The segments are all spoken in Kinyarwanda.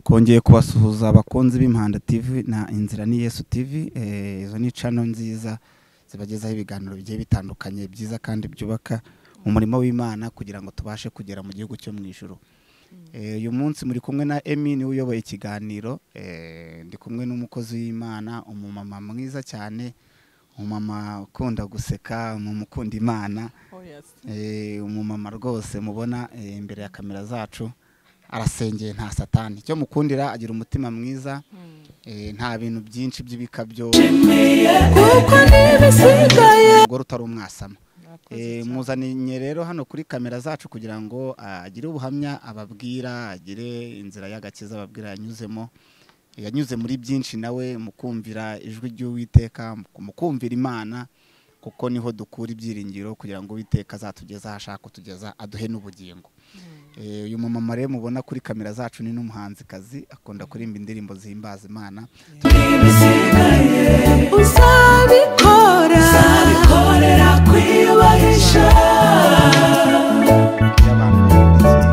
twongeye kubasuhuza abakunzi b'impanda tv na inzira ni yesu tv eh, izo ni cano nziza zibagezaho ibiganiro bigiye bitandukanye byiza kandi byubaka umurimo w'imana kugira ngo tubashe kugera mu gihugu cyo mu ijuru Eh, uyu munsi muri kumwe na emi niwe uyoboye ikiganiro eh, ndi kumwe n'umukozi w'imana umumama mwiza cyane umumama ukunda guseka umumama ukunda imana Oh yes. Eh, umumama rwose mubona eh, imbere ya kamera zacu arasengeye nta satani icyo mukundira agira umutima mwiza eh, nta bintu byinshi by'ibikabyo kuko ntibisigaye umugore utari umwasama Eh, muzaniye rero hano kuri kamera zacu kugira ngo agire ubuhamya ababwira agire inzira y'agakiza ababwira yanyuzemo yanyuze muri byinshi nawe mu kumvira ijwi ry'uwiteka mu kumvira imana kuko niho dukura ibyiringiro kugira ngo uwiteka azatugeze aho ashaka kutugeza aduhe n'ubugingo Eh, uyu mumama rero mubona kuri kamera zacu ni n'umuhanzikazi akunda kuririmba indirimbo zihimbaza imana uzabikora uzabikorera kwiyubahisha y'abantu bakurikiye.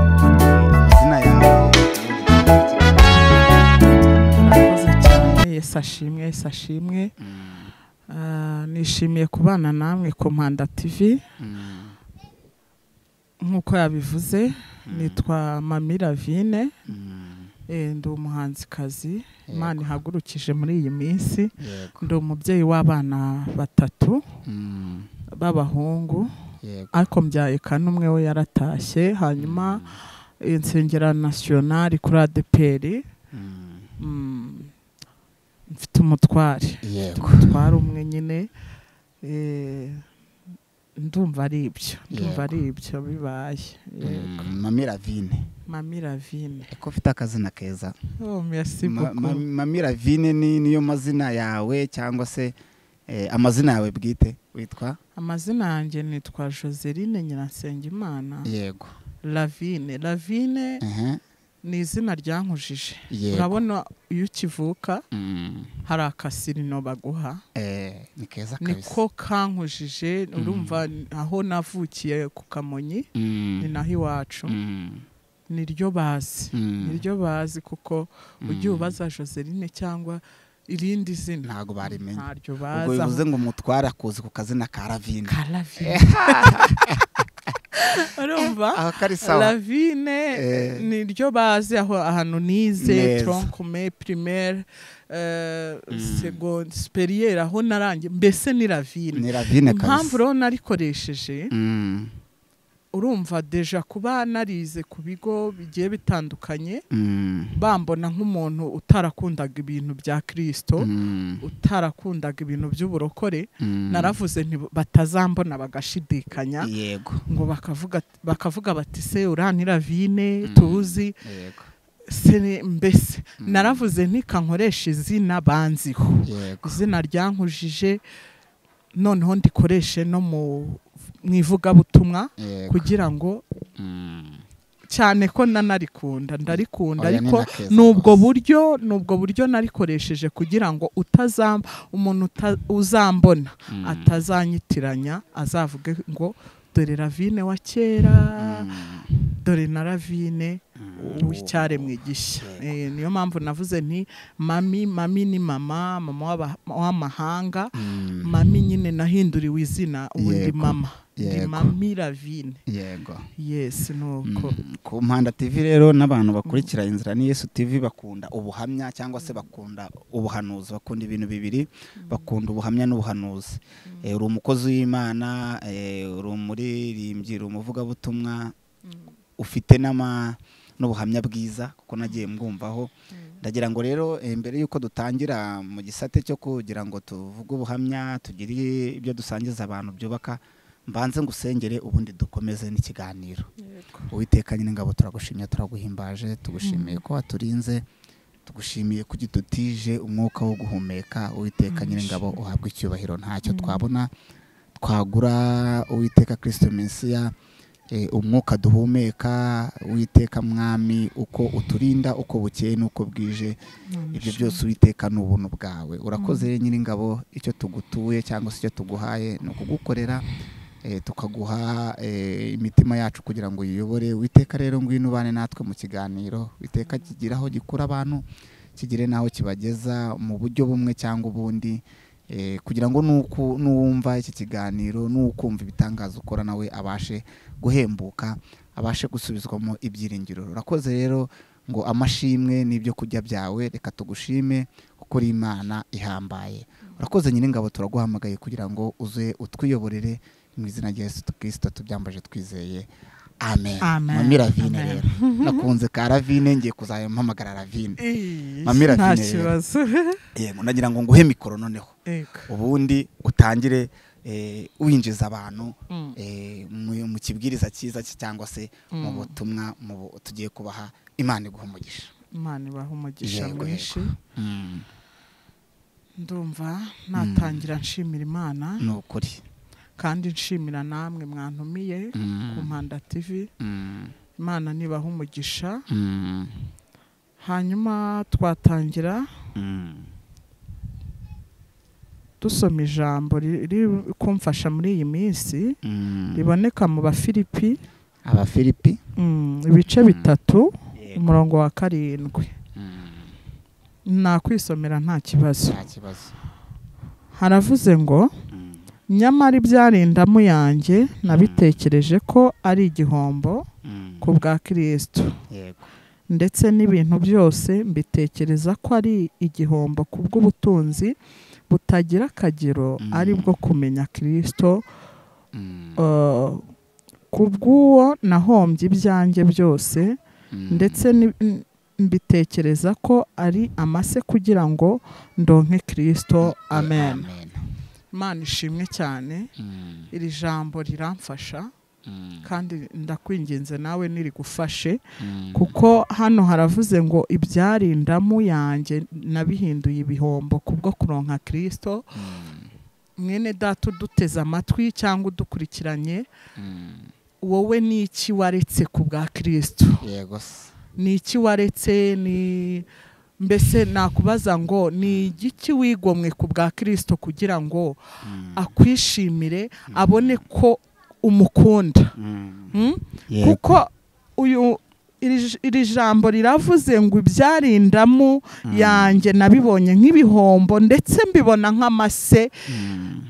amazina yawe murakoze cyane yesu ashimwe yesu ashimwe Mm, Ah, nishimiye kubana namwe ku mpanda tv mm, nk'uko yabivuze nitwa mami ravine mm, Eh, ndi umuhanzikazi Yego. imana ihagurukije muri iyi minsi yego ndi umubyeyi w'abana batatu Mm, b'abahungu yego ariko mbyaye kane umwe we yaratashye hanyuma insengera nasiyonari kuri adeperi Mm, mm, mfite umutware yego umutware umwe nyine eh, ndumva ari ibyo Yego. ndumva ari ibyo bibaye yego Mm, mami ravine mami ravine ko ufite akazina keza oh, merci Ma- beaucoup ma- mami ravine ni niyo mazina yawe cyangwa se eh, amazina yawe bwite witwa amazina yanjye nitwa joseline nyirasengimana yego ravine ravine Ehe, ni izina ryankujije yego urabona iyo ukivuka Mm, hari akasirino baguha eh, ni keza kabisa niko kankujije urumva aho navukiye ku kamonyi Mm, ni naho iwacu mm, niryo bazi mm. niryo bazi kuko ujya Mm. ubaza joseline cyangwa irindi zina ntabwo barimenya ntaryo ubwo bazi bivuze aho- ngo umutware akuzi ku kazina ka ravine ka ravine urumva aho kari sawa ravine Eh. ni ryo bazi aho ahantu nize Neza. tronkume primaire eh, Mm. seconde superiere aho narangiye mbese ni ravine ni ravine impamvu kabisa rero narikoresheje Mm, urumva deja kuba narize ku bigo bigiye bitandukanye mm, bambona nk'umuntu utarakundaga ibintu bya kirisito mm, utarakundaga ibintu by'uburokore mm. naravuze nti batazambona bagashidikanya yego ngo bakavuga bakavuga bati se uranira vine Mm. tuzi yego se ni- mbese Mm. naravuze ntikankoresha izina banziho yego izina ryankujije noneho ndikoreshe no mu mu ivugabutumwa yego kugira ngo Mm. cyane ko nanarikunda ndarikunda Oya, ni ariko na keza n'ubwo rwose. buryo n'ubwo buryo narikoresheje kugira ngo utazam umuntu uta- uzambona Mm. atazanyitiranya azavuge ngo dore ravine wa kera Mm. dore na ravine Mm. w'icyaremwe igishya Yego. Eh, niyo mpamvu navuze nti mami mami ni mama mama w'aba- w'amahanga Mm. mami nyine nahinduriwe izina ubu ndi Yego. mama ndi Yego. mami ravine yego yes nuko Mm, ku mpanda tv rero n'abantu bakurikira inzira ni yesu tv bakunda ubuhamya cyangwa se bakunda ubuhanuzi bakunda ibintu bibiri bakunda ubuhamya n'ubuhanuzi Eh, uri umukozi w'imana eh, uri umuririmbyi uri umuvugabutumwa ufite n'ama n'ubuhamya bwiza kuko nagiye mbwumvaho ndagira ngo rero eh, mbere y'uko dutangira mu gisate cyo kugira ngo tuvuge ubuhamya tugire ibyo dusangiza abantu byubaka mbanze ngusengere ubundi dukomeze n'ikiganiro Uwiteka nyine ngabo turagushimye turaguhimbaje tugushimiye ko waturinze tugushimiye ko udutije umwuka wo guhumeka Uwiteka nyine ngabo uhabwe icyubahiro ntacyo twabona twagura Uwiteka kirisito mesiya eh, umwuka duhumeka Uwiteka mwami uko uturinda uko bukeye n'uko bwije ibyo byose Uwiteka ni ubuntu bwawe urakoze nyiri nyir'ingabo icyo tugutuye cyangwa se icyo tuguhaye ni ukugukorera eh, tukaguha eh, imitima yacu kugira ngo uyiyobore witeka rero ngwino ubane natwe mu kiganiro witeka kigira aho gikura abantu kigire n'aho kibageza mu buryo bumwe cyangwa ubundi eh, kugira ngo nuku- nuwumva iki kiganiro n'ukumva ibitangaza ukora nawe abashe guhembuka abashe gusubizwamo ibyiringiro urakoze rero ngo amashimwe n'ibyo kurya byawe reka tugushime kuko uri imana ihambaye urakoze nyir'ingabo turaguhamagaye kugira ngo uze utwiyoborere mu izina rya yesu kirisito tubyambaje twizeye amen Amen. mami ravine Amen. rero nakunze ka ravine ngiye kuzayampamagara ravine Mami nta Ravine rero. kibazo yego nagira ngo nguhe mikoro noneho Yego. ubundi utangire eh, winjiza abantu Mm. eh, mu- mu kibwiriza cyiza cye cyangwa se mu Mm. butumwa mu bu- tugiye kubaha imana iguha umugisha imana ibaha umugisha Yego, mwinshi Mm, ndumva natangira nshimira imana ni ukuri kandi nshimira namwe mwantumiye Mm, ku mpanda tv mm, imana nibaha umugisha mm, hanyuma twatangira mm. dusoma ijambo riri kumfasha muri iyi minsi Mm. riboneka mu bafilipi abafilipi mm, ibice Mm. bitatu umurongo wa karindwi Mm, nakwisomera nta kibazo nta kibazo haravuze ngo Mm, nyamara ibyarindamu yanjye nabitekereje ko ari igihombo mm. ku bwa kirisito yego ndetse n'ibintu byose mbitekereza ko ari igihombo ku bw'ubutunzi butagira akagero Mm. ari bwo kumenya kirisito Mm, eh, ku bw'uwo nahombye ibyanjye byose mm. ndetse ni- m- mbitekereza ko ari amase kugira ngo ndonke kirisito amen imana ishimwe cyane Mm, iri jambo riramfasha mm, kandi ndakwinginze nawe nirigufashe mm. kuko hano haravuze ngo ibyarindamu yanjye nabihinduye ibihombo kubwo kuronka kirisito Mm, mwene data uduteze amatwi cyangwa udukurikiranye mm. wowe ni iki waretse ku bwa kirisito yego se ni iki waretse ni mbese nakubaza ngo ni igiki wigomwe ku bwa kirisito kugira ngo Mm, akwishimire abone ko umukunda mm. Hmm? Yego. kuko uyu iri j- iri jambo riravuze ngo ibyarindamu yanjye nabibonye nk'ibihombo ndetse mbibona nk'amase Mm.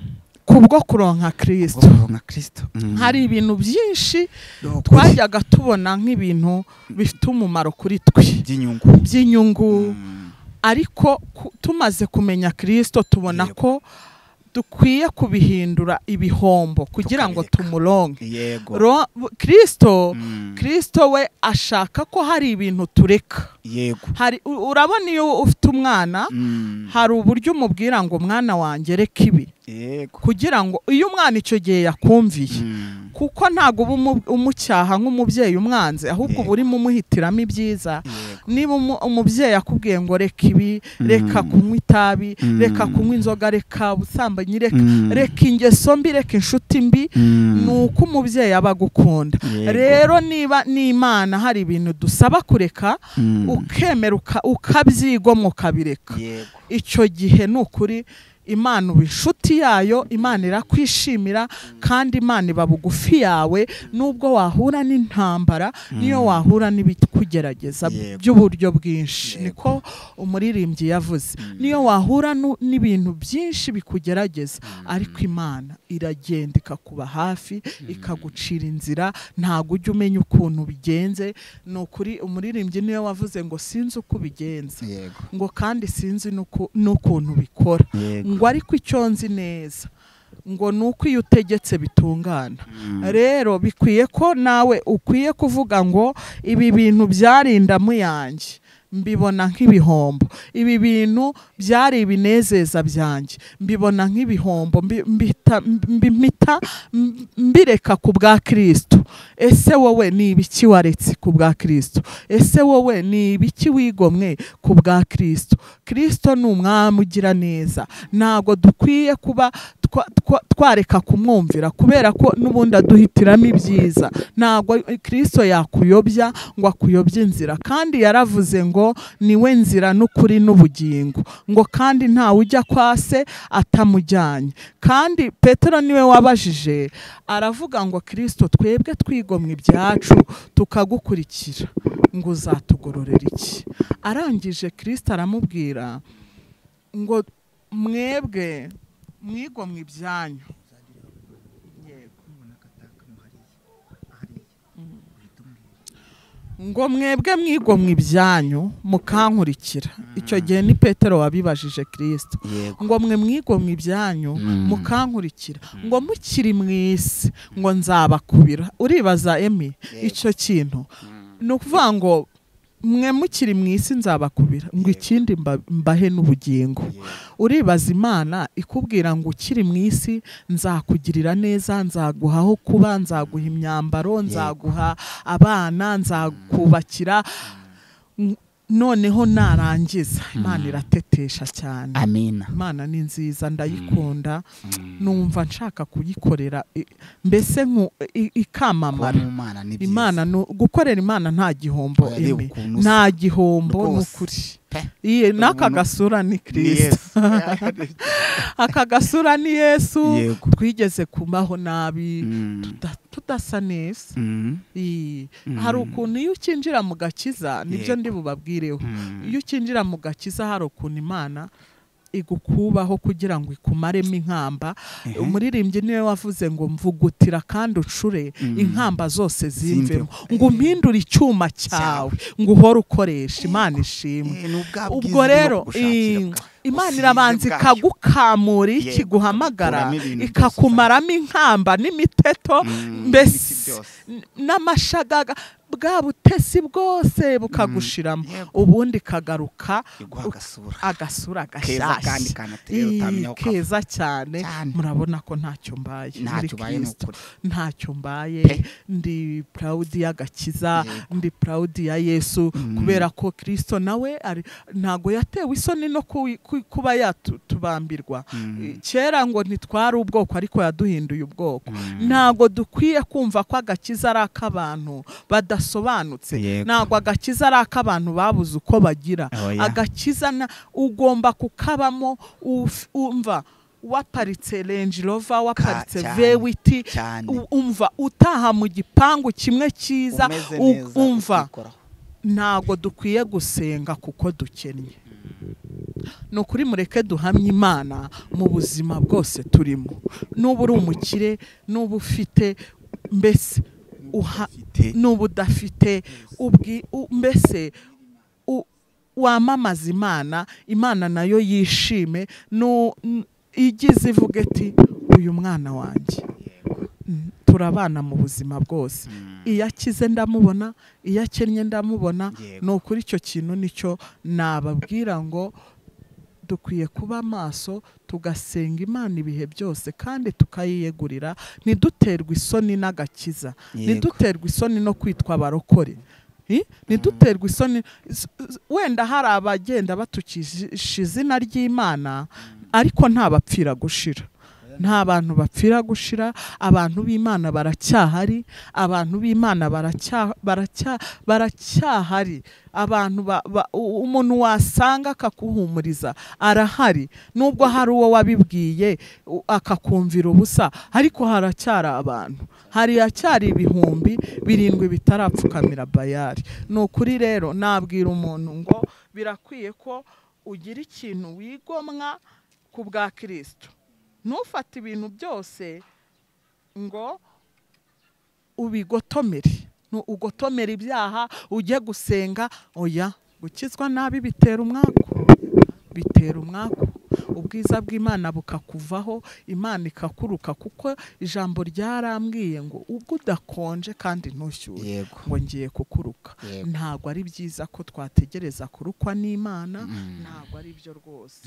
kubwo kuronka kirisito Ubwo nka kristo Mm. hari ibintu byinshi Ni ukuri. twajyaga tubona nk'ibintu bifite umumaro kuri twe by'inyungu by'inyungu Mm. ariko ku- tumaze kumenya kirisito tubona Yego. ko dukwiye kubihindura ibihombo kugira ngo Tukabireka. tumuronke yego Ro- kirisito Mm. kirisito we ashaka ko hari ibintu tureka yego hari u- urabona iyo ufite umwana Mm. hari uburyo umubwira ngo mwana wanjye reka ibi yego kugira ngo iyo umwana icyo gihe yakumviye Mm. kuko ntabwo uba umu- umucyaha nk'umubyeyi umwanze ahubwo uba Yego. urimo umuhitiramo ibyiza yego niba umu- umubyeyi akubwiye ngo reka ibi Mm. reka kunywa itabi Mm. reka kunywa inzoga reka ubusambanyi reka Mm. reka ingeso mbi reka inshuti mbi Mm. ni uko umubyeyi aba agukunda Yego. rero niba n'imana hari ibintu dusaba kureka Mm. ukemera uka- ukabyigomwa ukabireka yego icyo gihe ni ukuri imana uba inshuti yayo imana irakwishimira kandi imana iba bugufi yawe n'ubwo wahura n'intambara niyo wahura n'ibikugerageza Yego. by'uburyo bwinshi Yego. niko umuririmbyi yavuze Mm. niyo wahura nu- n'ibintu byinshi bikugerageza ariko imana iragenda ikakuba hafi ikagucira inzira ntabwo ujya umenya ukuntu bigenze ni ukuri umuririmbyi niyo wavuze ngo sinzi uko bigenza yego ngo kandi sinzi n'uku- n'ukuntu bikora yego ngo ariko icyo nzi neza ngo ni uko iyo utegetse bitungana Mm. rero bikwiye ko nawe ukwiye kuvuga ngo ibi bintu byarindamu yanjye mbibona nk'ibihombo ibi bintu byari ibinezeza byanjye mbibona nk'ibihombo mbi- mbita- mbimita mb- mbireka ku bwa kirisito ese wowe ni ibiki waretse ku bwa kirisito ese wowe ni ibiki wigomwe ku bwa kirisito kirisito ni umwami ugira neza ntabwo dukwiye kuba twa- twa- twareka kumwumvira kubera ko n'ubundi aduhitiramo ibyiza ntabwo kirisito yakuyobya ngo akuyobye inzira kandi yaravuze ngo niwe nzira n'ukuri n'ubugingo ngo kandi ntawe ujya kwa se atamujyanye kandi petero niwe wabajije aravuga ngo kirisito twebwe twigomwa ibyacu tukagukurikira ngo uzatugororera iki arangije kirisito aramubwira ngo mwebwe mwigomwa ibyanyu Yego. ngo mwebwe mwigomwa ibyanyu mukankurikira icyo gihe ni petero wabibajije kirisito yego ngo mwe mwigomwe ibyanyu Mm. mukankurikira ngo mukiri mu isi ngo nzabakubira uribaza emi Yego. icyo kintu ni ukuvuga ngo mwe mukiri mu isi nzabakubira ngo Yego. ikindi mba- mbahe n'ubugingo uribaza imana ikubwira ngo ukiri mu isi nzakugirira neza nzaguha aho kuba nzaguha imyambaro nzaguha abana nzakubakira N- noneho narangiza imana iratetesha cyane amina imana ni nziza ndayikunda numva nshaka kuyikorera i- mbese nku- i- kuba ikamamara mu mana ni byiza imana nu- gukorera imana nta gihombo Oya, reba imi ukuntu usa. nta gihombo Rwose. n'ukuri Pe. Iye, n'aka Umuntu- gasura ni Ni kirisito Yesu. aka gasura ni yesu Yego. twigeze kubaho nabi Mm. tuda- tudasa neza Mm. Iyi. Mm. hari ukuntu iyo ukinjira mu gakiza nibyo Yego. ndi bubabwireho Mm. iyo ukinjira mu gakiza hari ukuntu imana igukubaho kugira ngo ikumaremo inkamba Ehe. umuririmbyi niwe wavuze ngo mvugutira kandi ucure Mm. inkamba zose zimvemo Zimvemo. ngo umpindure icyuma cyawe ngo uhore ukoresha imana ishimwe Eh, ni ubwa ubwo bwiza rero no gushakira eh, bwa- imana ubusizi irabanza bwayo. ikagukamura iyo Yego, ikiguhamagara ikagukuramo ibintu byose ikakumaramo inkamba n'imiteto Mm, n'ibiti mbese byose. n- n'amashagaga bwa butesi bwose bukagushiramo Yego. ubundi kagaruka iguha agasura agasura keza kandi gashyashya kanateye Ii, utamenya aho kava. keza cyane Cyane. murabona ko ntacyo mbaye muri ntacyo ubaye ni Kristo. ukuri ntacyo mbaye Pe. ndi proud y'agakiza Yego. ndi proud ya yesu Mm. kubera ko kirisito nawe ari- ntago yatewe isoni no ku- ku- kuba yatubambirwa Mm. kera ngo ntitwari ubwoko ariko yaduhinduye ubwoko Mm. ntago dukwiye kumva ko agakiza ari ak'abantu badasobanutse Yego. ntago agakiza ari ak'abantu babuze uko bagira Oya. agakiza na- ugomba kukabamo uf- umva waparitse Range Rover waparitse cyane, vewiti cyane u- umva utaha mu gipangu kimwe cyiza umeze u- neza umva ukikoraho. ntabwo dukwiye gusenga kuko dukennye ni ukuri mureke duhamye imana mu buzima bwose turimo n'uba uri umukire n'uba ufite mbese uha Ufite n'uba udafite ubwi u- mbese u- wamamaza imana imana nayo yishime nu- n- igize ivuga iti uyu mwana wanjye Mm, turabana mu buzima bwose iyo akize ndamubona iyo akennye ndamubona Yego. ni ukuri icyo kintu nicyo nababwira ngo dukwiye kuba maso tugasenga imana ibihe byose kandi tukayiyegurira ntiduterwe isoni n'agakiza Yego. ntiduterwe isoni no kwitwa abarokore I? ntiduterwe isoni s- s- wenda hari abagenda batukisha izina ry'imana ariko nta bapfira gushira nta bantu bapfira gushira abantu b'imana baracyahari abantu b'imana baracya- baracya- baracyahari abantu ba- ba- u- umuntu wasanga akaguhumuriza arahari nubwo hari uwo wabibwiye u- akakumvira ubusa ariko haracyari abantu hari acyari ibihumbi birindwi bitarapfukamira bayari ni ukuri rero nabwira umuntu ngo birakwiye ko ugira ikintu wigomwa ku bwa kirisito ntufate ibintu byose ngo ubigotomere Nu- ugotomere ibyaha ujye gusenga oya gukizwa nabi bitera umwaku bitera umwaku ubwiza bw'imana bukakuvaho imana ikakuruka kuko ijambo ryarambwiye ngo ubwo udakonje kandi ntushyure yego ngo ngiye kukuruka Yego. ntabwo ari byiza ko twategereza kurukwa n'imana ntabwo ari byo rwose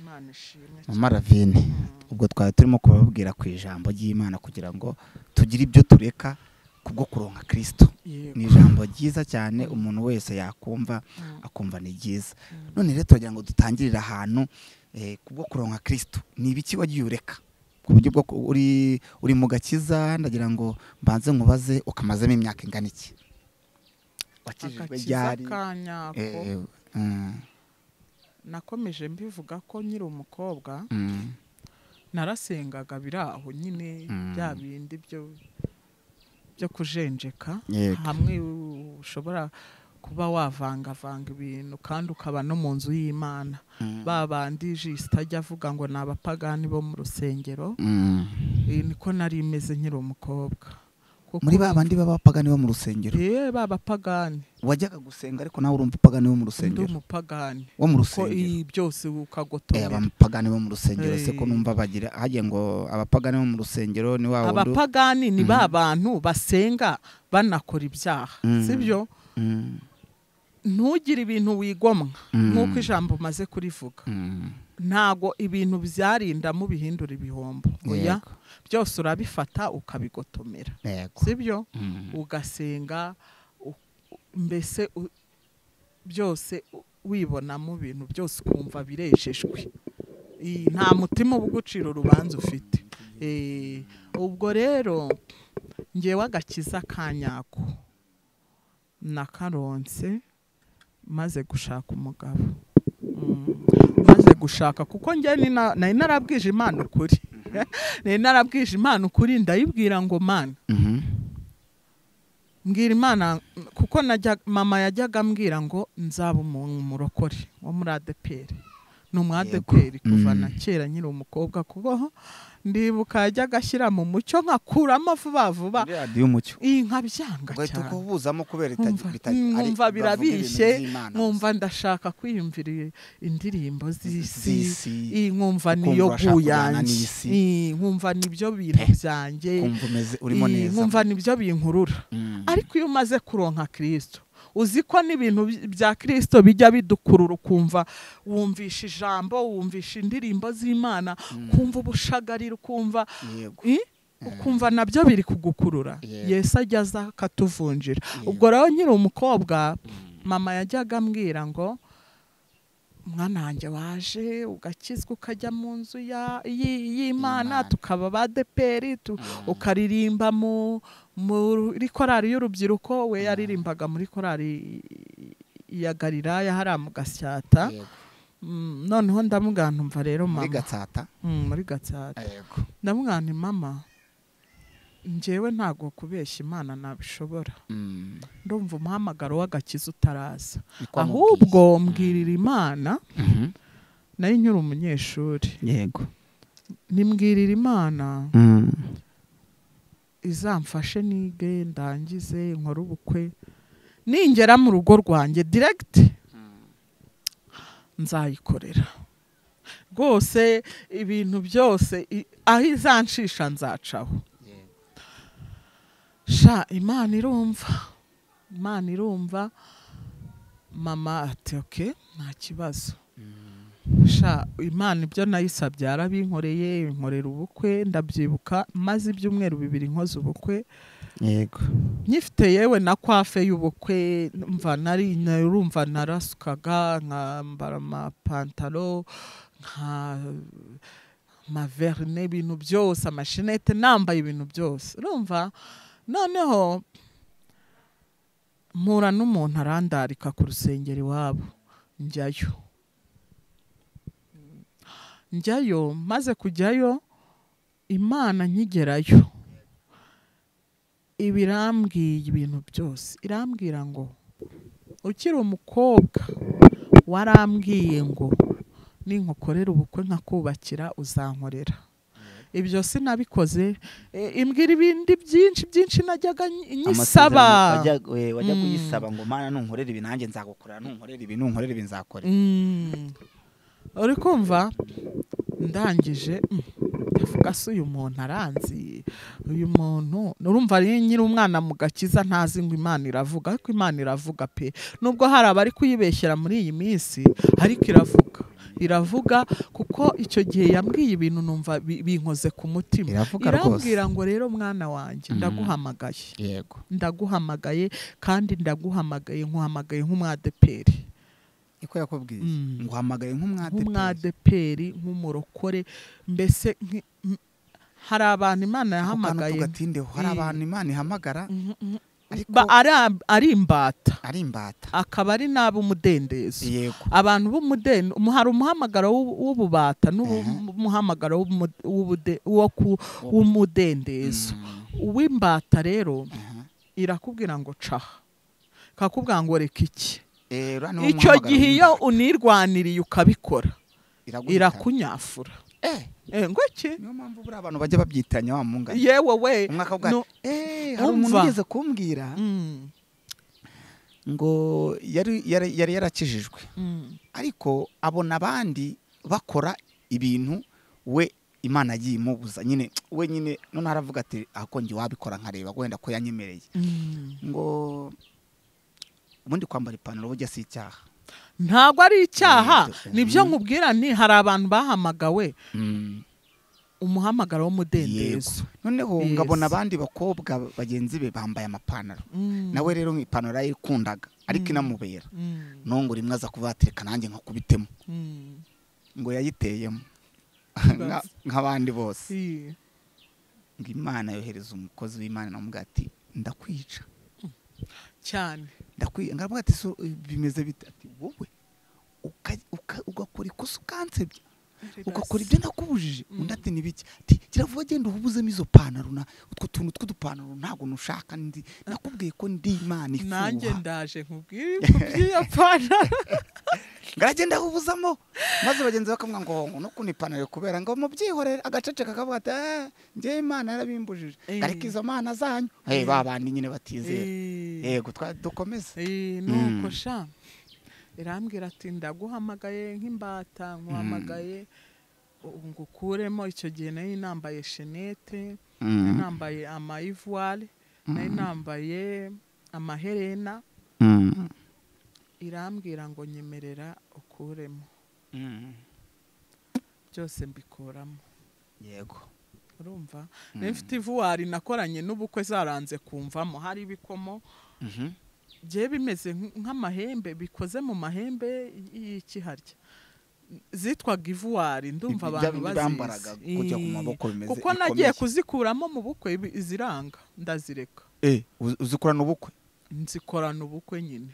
imana ishimwe mama ravine ubwo twari turimo kubabwira ku ijambo ry'imana kugira ngo tugire ibyo tureka kubwo kuronka kirisito yego ni ijambo ryiza cyane umuntu wese yakumva akumva ni ryiza none rero turagira ngo dutangirire ahantu eh, kubwo kuronka kristo ni ibiki wagiye ureka ku buryo bwo ku- uri uri mu gakiza ndagira ngo mbanze nkubaze ukamazemo imyaka ingana iki wakijijwe agakiza ryari kanyako Eh, mm, nakomeje mbivuga ko nkiri umukobwa mm, narasengaga biri aho nyine Mm. bya bindi byo byo kujenjeka Yego. hamwe ushobora kuba wavangavanga ibintu kandi ukaba no mu nzu y'imana Mm. ba bandi jisita ajya avuga ngo ni abapagani bo mu rusengero mm. Eh, niko nari imeze nkiri umukobwa Kuko- muri ba bandi b'abapagani bo mu rusengero Eh, ba bapagani wajyaga gusenga ariko nawe urumva upagani wo mu ndi rusengero umupagani wo mu ko rusengero iyi byose Eh, ukagotomera abapagani bo mu rusengero se ko Eh. numva bagira hagiye ngo abapagani bo mu rusengero ni wa wundi abapagani ni Mhm. ba bantu basenga banakora ibyaha Mm. sibyo Mm, ntugire ibintu wigomwa Mm. nk'uko ijambo umaze kurivuga mm, ntago ibintu byarinda mubihindura ibihombo oya Yego. byose urabifata ukabigotomera yego sibyo Mm, ugasenga u- u- mbese u- byose u- wibonamo ibintu byose ukumva birejejwe Ii, nta mutima uba ugucira urubanza ufite Eh, ubwo rero ngewe agakiza ka nyako nakaronse maze gushaka umugabo Mm, maze gushaka kuko njye ni na- nari narabwije imana ukuri nari narabwije imana ukuri ndayibwira ngo mana mhm, mbwira imana kuko najya mama yajyaga ambwira ngo nzaba umuntu murokore wo muri adeperi ni umu adeperi Yego. kuva Mm. na kera nkiri umukobwa kubaho ndibuka yajyaga ashyira mu mucyo nkakuramo vuba vuba muri radiyo umucyo iyi nkabyanga ugahita cyane ukubuzamo kubera Nkumva- nkumva birabishye nkumva ndashaka kwiyumvira i- indirimbo z'isi iyi nkumva niyo ukumva urashaka kujyana guyanjye n'isi. iyi nkumva nibyo bintu Eh, byanjye kumva umeze urimo iyi neza nkumva nibyo binkurura Mm. ariko iyo umaze kuronka kirisito uzi ko n'ibintu by- bya kirisito bijya bidukurura ukumva wumvisha ijambo wumvisha indirimbo z'imana ukumva ubushagarira ukumva yego i? ukumva nabyo biri kugukurura Yego. yesu ajya aza akatuvunjira Yego. ubwo rero nkiri umukobwa mama yajyaga ambwira ngo mwana wanjye waje ugakizwa ukajya mu nzu ya- y'i- y'imana Y'Imana. tukaba ba deperi tu- ukaririmba mu muri korari y'urubyiruko we yaririmbaga muri korari ya gariraya hariya mu gasyata Yego. Mm, noneho ndamubwira ntumva rero muri mama gatsata Mm, muri gatsata yego ndamubwira nti mama njyewe ntabwo kubeshya imana nabishobora Mm. ndumva umuhamagaro w'agakiza utaraza Niko ahubwo mbwirira imana amubwiye. Mhm. nayo nyiri umunyeshuri yego nimbwirira imana Mm. izamfashe nige ndangize nkore ubukwe ningera mu rugo rwanjye direct nzayikorera rwose ibintu byose i- aho izanshisha nzacaho sha imana irumva imana irumva mama ati oke nta kibazo sha imana ibyo nayisabye yarabinkoreye inkorera ubukwe ndabyibuka maze ibyumweru bibiri nkoze ubukwe yego nyifite yewe na kwafe y'ubukwe mva nari urumva narasukaga nkambara amapantaro nka amaverne ibintu byose amashinete nambaye ibintu byose urumva noneho mpura n'umuntu arandarika ku rusengero iwabo njyayo njyayo maze kujyayo imana nkigerayo ibirambwiye ibintu byose irambwira ngo ukiri umukobwa warambwiye ngo ninkukorera ubukwe nkakubakira uzankorera ibyo sinabikoze E, imbwira ibindi byinshi byinshi najyaga nyi- nyisaba Amasezerano wajya- we- wajya Mm. kuyisaba ngo mana nunkorera ibi nanjye nzagukorera nunkorera ibi nunkorera ibi nzakorera Mm. uri kumva ndangije mm, ndavuga se uyu muntu aranzi uyu muntu urumva rero nyiri umwana mu gakiza ntazi ngo imana iravuga ariko imana iravuga pe nubwo hari abari kuyibeshyera muri iyi minsi ariko iravuga iravuga kuko icyo gihe yambwiye ibintu numva bi- binkoze ku mutima iravuga rwose irambwira ngo rero mwana wanjye Mhm. ndaguhamagaye yego ndaguhamagaye kandi ndaguhamagaye nkuhamagaye nk'umwadeperi niko yakubwiye Mm. nguhamagaye nk'umwadeperi nk'umwadeperi nk'umurokore mbese nki- m- hari abantu imana yahamagaye tugatindeho hari Eh. abantu imana ihamagara Mhm, mhm. ariko Ba- ari ab- ari imbata ari imbata akaba ari n'ab'umudendezo yego abantu b'umudeni umu- hari umuhamagaro w'ubu- w'ububata n'umuhamagaro w'umu- w'ubude- wo ku- w'umudendezo Mm. uw'imbata rero Aha. irakubwira ngo caha kakubwira ngo reka iki Eh, uriya ni wo icyo muhamagaro gihe iyo w'imbata. unirwaniriye ukabikora Iraguhitana. irakunyafura Eh, Eh, ngo iki niyo mpamvu buriya abantu bajya babyitanya wa mungana yewe we umwaka bwa no- eh hari umuntu umva. ugeze kumbwira Mm, ngo yari yari yari yarakijijwe mm, ariko abona abandi bakora ibintu we imana yimubuza nyine we nyine none aravuga ati ahako njye wabikora nkareba wenda ko yanyemereye mm. ngo ubundi kwambara ipantaro burya si icyaha ntabwo ari icyaha Yego. nibyo Mhm. nkubwira ni hari abantu bahamagawe umuhamagaro Yego. w'umudendezo noneho Yes. ngabona abandi bakobwa bagenzi be bambaye amapantaro Mm, nawe rero ipantaro yayikundaga ariko Mm. inamubera mm, nongo rimwe aza kuvuga ati reka nanjye nkakubitemo mm. ngo yayiteyemo Nka- nk'abandi bose Si. ngo imana yohereza umukozi w'imana namubwira ati ndakwica cyane ndakwica ngamubwira ati so eh, bimeze bite ati wowe uka- uka- ugakora ikosa ukansebya ugakora ibyo nakubujije Mm. undi ati nibiki ati kira vuba genda uhubuzemo izo pantaro na utwo tuntu tw'udupantaro ntabwo nushaka ndi nakubwiye ko ndi imana nanjye ifuha ndaje nkubwire nkubwiye pantaro ngaragenda ahubuzamo maze bagenzi bakamwa ngo hongo no kuno ipantaro kubera ngo mubyihorere agaceceka kavuga ati "Eh, njyewe imana yarabimbujije Eh. ariko izo mana zanyu hey, Eh. ba bandi nyine batizera Eh, yego twa- dukomeze eh, nuko sha irambwira ati ndaguhamagaye nk'imbata nkuhamagaye u- ngo ukuremo icyo gihe nari nambaye shenete nari nambaye amayivuwari nari nambaye amaherena irambwira ngo nyemerera ukuremo byose mbikuramo yego urumva nari mfite ivuwari nakoranye n'ubukwe zaranze kumvamo hari ibikomo bye bimeze nk- nk'amahembe bikoze mu mahembe y- y'ikiharya zitwaga ivuwari ndumva Ibyo abantu bindi bambaraga bazizi kujya ku maboko Ee, bimeze kuko nagiye bikomeye. kuzikuramo mu bukwe ibi- iziranga ndazireka Eh, uzi- uzikorana ubukwe nzikorana ubukwe nyine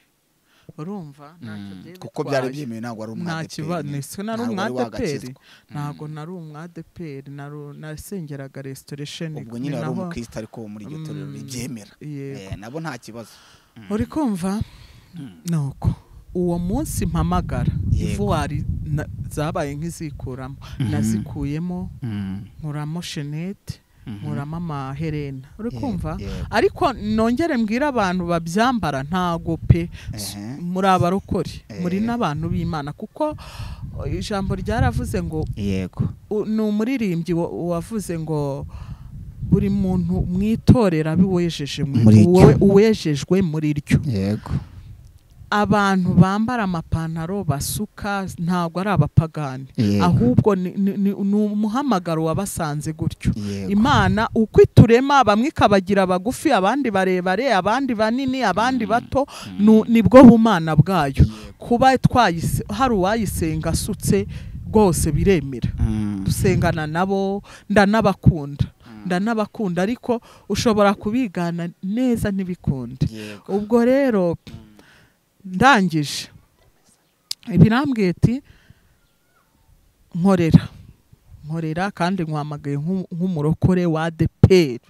urumva ntacyo Mm, byari kuko byari bitwaye. byemewe ntabwo ari nta kibazo umwadeperi nise nari Ntabwo wari umwadeperi wagakizwa. ntabwo nari umwadeperi naru- nasengeraga resitoresheni ubwo nyine wari umukristo ariko wo muri iryo torero Mm. ribyemera yego Eh, nabo nta kibazo uri kumva nuko uwo munsi mpamagara Yego. ivuwari na- zabaye nk'izikuramo nazikuyemo nkuramo shenete nkuramo amaherena uri kumva ariko nongere mbwire abantu babyambara ntago pe S- Ehe. muri abarokore Eh. muri n'abantu b'imana kuko o, ijambo ryaravuze ngo yego u- ni umuririmbyi wa- wavuze ngo buri muntu mwitorera abiwejeje mu- Muri ryo. uwe- uwejejwe muri ryo yego abantu bambara amapantaro basuka ntabwo ari abapagani Yego. ahubwo ni, ni, ni, ni umuhamagaro wabasanze gutyo yego imana uko iturema bamwe ikabagira bagufi abandi barebare abandi banini abandi bato nu- nibwo bumana bwayo kuba twayise hari uwayisenga asutse rwose biremera Mm. dusengana nabo ndanabakunda ndanabakunda ariko ushobora kubigana neza ntibikunde yego ubwo rero ndangije ibirambwiye ati nkorera nkorera kandi nkwamagaye nk'u- nk'umurokore wa deperi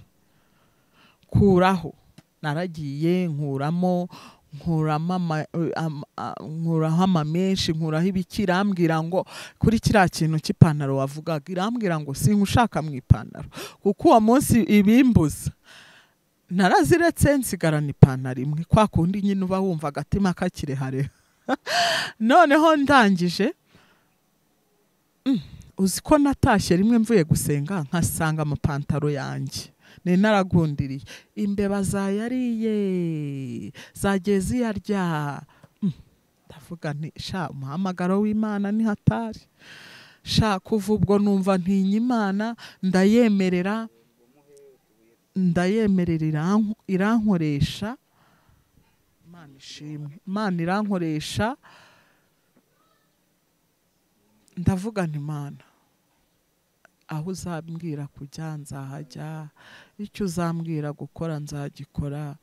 kuraho naragiye nkuramo nkuramo ama- eh, ama- a- nkuraho amamenshi nkuraho ibiki irambwira ngo kuri kiriya kintu cy'ipantaro wavugaga irambwira ngo sinkushaka mu ipantaro kuko uwo munsi ibimbuza naraziretse nsigarana ipantaro imwe kwa kundi nyine uba wumva agatima kakirehare noneho ndangije mm, uzi ko natashye rimwe mvuye gusenga nkasanga amapantaro yanjye nari naragundiriye imbeba zayariye zagiye ziyarya Mm, ndavuga nti sha umuhamagaro w'imana ni hatari sha kuva ubwo numva ntinya imana ndayemerera ndayemerera irank- irankoresha imana ishimwe imana irankoresha ndavuga nti mana aho uzambwira kujya nzahajya icyo uzambwira gukora nzagikora